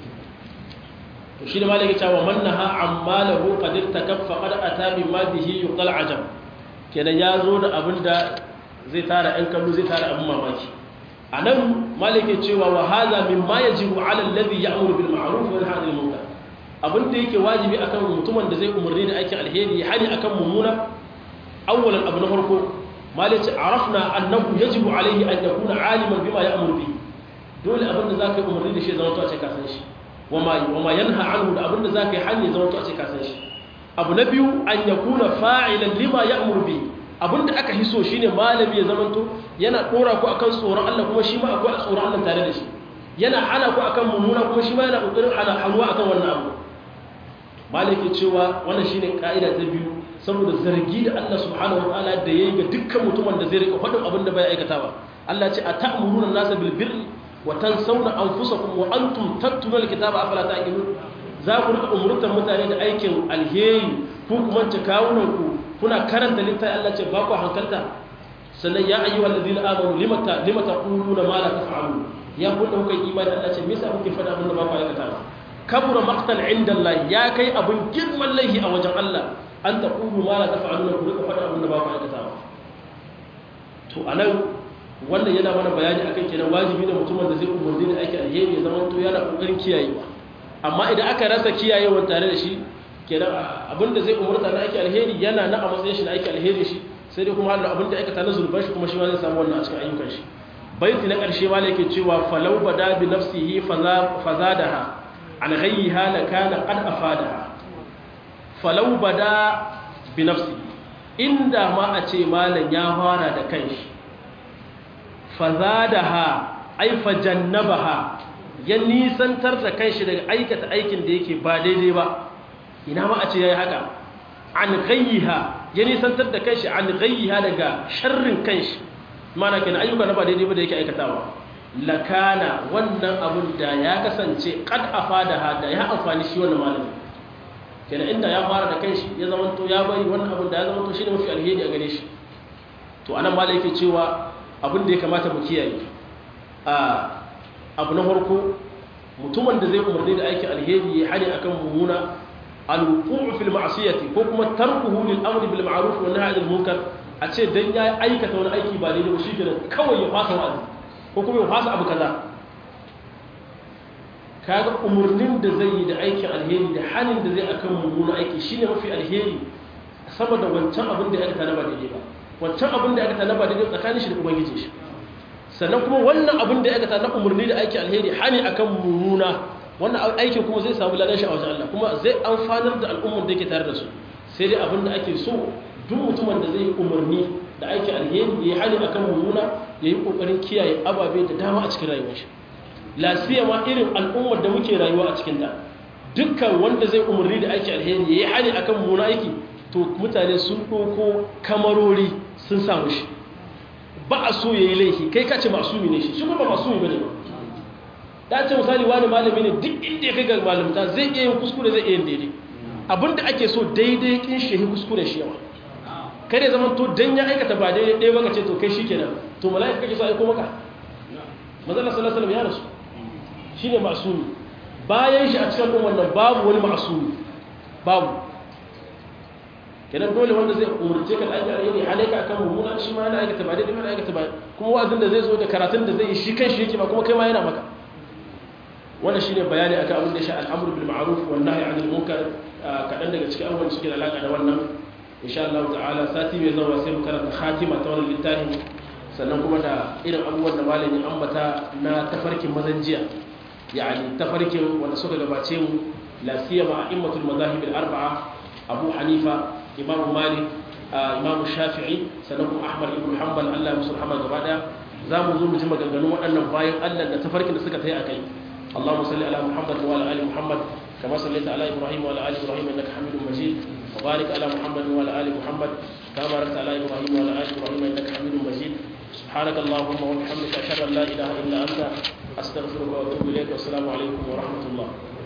to shi da malaki cewa man naha amma lahu qad takaffa qad ata bi ma bihi yuqal ajab kenan ya zo da abin da zai tara ɗan kallo zai tara abin mamaki a nan malaki cewa wa haza min ma yajibu ala alladhi ya'muru bil ma'ruf wa yanha 'anil munkar abin da yake wajibi akan mutumin da zai umarni da aikin alheri ya hani akan mummuna awwalan abu na farko malaki arafna annahu yajibu alayhi an yakuna 'aliman bima ya'muru bi dole abin da zaka yi umarni da shi zama to a ce ka san shi wama wama yanha anhu da abin da zaka yi hani zama to a ce ka san shi abu na biyu an yakuna fa'ilan lima ya'muru bi abinda aka hiso shine malami ya zamanto yana dora ku akan tsoron Allah kuma shi ma akwai tsoron Allah tare da shi yana hana ku akan mummuna kuma shi ma yana kokarin hana hannuwa akan wannan abu malaki cewa wannan shine kaida ta biyu saboda zargi da Allah subhanahu wataala da yayi ga dukkan mutumin da zai rika faɗin abin da bai aikata ba Allah ce ata'muruna an-nasa bil birri wa tansawna anfusakum wa antum tatluna al-kitaba afala ta'qilun za ku rika umurtar mutane da aikin alheri ku kuma ta kawunan ku kuna karanta littafi Allah ce ba ku hankalta sannan ya ayyuhal ladina amanu limata limata quluna ma la taf'alun ya ku da kuka imani Allah ce me yasa kuke fada abin da ba ku aikata ba kabura maqtan inda Allah ya kai abin girman laihi a wajen Allah an taqulu ma la taf'alun ku rika fada abin da ba ku aikata ba to anan wannan yana mana bayani akan kenan wajibi ne mutumin da zai umarni da aiki alheri ya zama to yana kokarin kiyayewa amma idan aka rasa kiyayewa tare da shi kenan abinda zai umurta na aiki alheri yana na a matsayin shi na aiki alheri shi sai dai kuma halin abinda aikata na zurban shi kuma shi ma zai samu wannan a cikin ayyukan shi baiti na ƙarshe ma yake cewa falau bada bi nafsihi fazadaha an ghayyiha la kana qad afadaha falau bada bi nafsihi inda ma a ce malam ya fara da kanshi fazadaha ay fajannabaha ya nisantar da kanshi daga aikata aikin da yake ba daidai ba ina ma a ce ya yi haka an gayyiha ya nisantar da kanshi an gayyiha daga sharrin kanshi mana kenan ayyuka na ba daidai ba da yake aikatawa lakana wannan abun da ya kasance kad afada da ya amfani shi wannan malami kenan inda ya fara da kanshi ya zama to ya bari wannan abun da ya zama to shine mafi alheri a gare shi to anan malai yake cewa abin da ya kamata mu kiyaye a abu na farko mutumin da zai umarni da aikin alheri ya hani akan mummuna alwuqu'u fil ma'siyati ko kuma tarkuhu lil amri bil ma'ruf wa nahyi anil munkar a ce dan ya aikata wani aiki ba daidai ba shikenan kawai ya fasa wa'azi ko kuma ya fasa abu kaza kaga umurnin da zai yi da aikin alheri da hanin da zai akan mummuna aiki shine mafi alheri saboda wancan abin da ya aikata na ba daidai ba wancan abin da ya aikata na ba daidai tsakanin shi da ubangiji shi sannan kuma wannan abin da ya aikata na umurni da aikin alheri hani akan mummuna wannan aikin kuma zai samu ladan shi a wajen Allah kuma zai amfanar da al'ummar da yake tare da su sai dai abin da ake so duk mutumin da zai umarni da aikin alheri ya yi hali akan mummuna ya yi kokarin kiyaye ababe da dama a cikin rayuwar shi lafiya ma irin al'ummar da muke rayuwa a cikin ta dukkan wanda zai umarni da aikin alheri ya yi hali akan mummuna aiki to mutane sun ɗauko kamarori sun samu shi ba a so ya yi laifi kai ka ce masumi ne shi shi kuma ba masumi ba ne ba ta ce misali wani malami ne duk inda ya kai ga malamta zai iya yin kuskure zai iya yin daidai abinda ake so daidai kin shehi kuskure shi yawa kare zaman to dan ya aikata ba daidai ɗaya baka ce to kai shikenan to mala'ika kake so aiko maka manzon sallallahu alaihi wasallam ya rasu shine masumi bayan shi a cikin al'ummar nan babu wani ma'asumi babu kenan dole wanda zai umarce ka da aiki alheri halaika akan mummuna shi ma yana aikata ba daidai ba aikata ba kuma wa'azin da zai zo da karatun da zai yi shi kan shi yake ba kuma kai ma yana maka wannan shine bayani akan abin da ya sha al'amru bil ma'ruf wan nahyi 'anil munkar kadan daga cikin abubuwan da suke da alaka da wannan insha Allah ta'ala sati mai zuwa sai mu karanta khatima ta wannan littafin sannan kuma da irin abubuwan da malamin ambata na tafarkin mazan jiya yani tafarkin wanda suka gabace mu la siyama a'immatul madahib al-arba'a Abu Hanifa Imam Malik Imam Shafi'i sannan kuma Ahmad ibn Hanbal Allah musu rahama gaba daya zamu zo mu ji maganganun waɗannan bayan Allah da tafarkin da suka tayi akai اللهم صل على محمد وعلى ال محمد كما صليت على ابراهيم وعلى ال ابراهيم انك حميد مجيد وبارك على محمد وعلى ال محمد كما باركت على ابراهيم وعلى ال ابراهيم انك حميد مجيد سبحانك اللهم وبحمدك اشهد ان لا اله الا انت استغفرك واتوب اليك والسلام عليكم ورحمه الله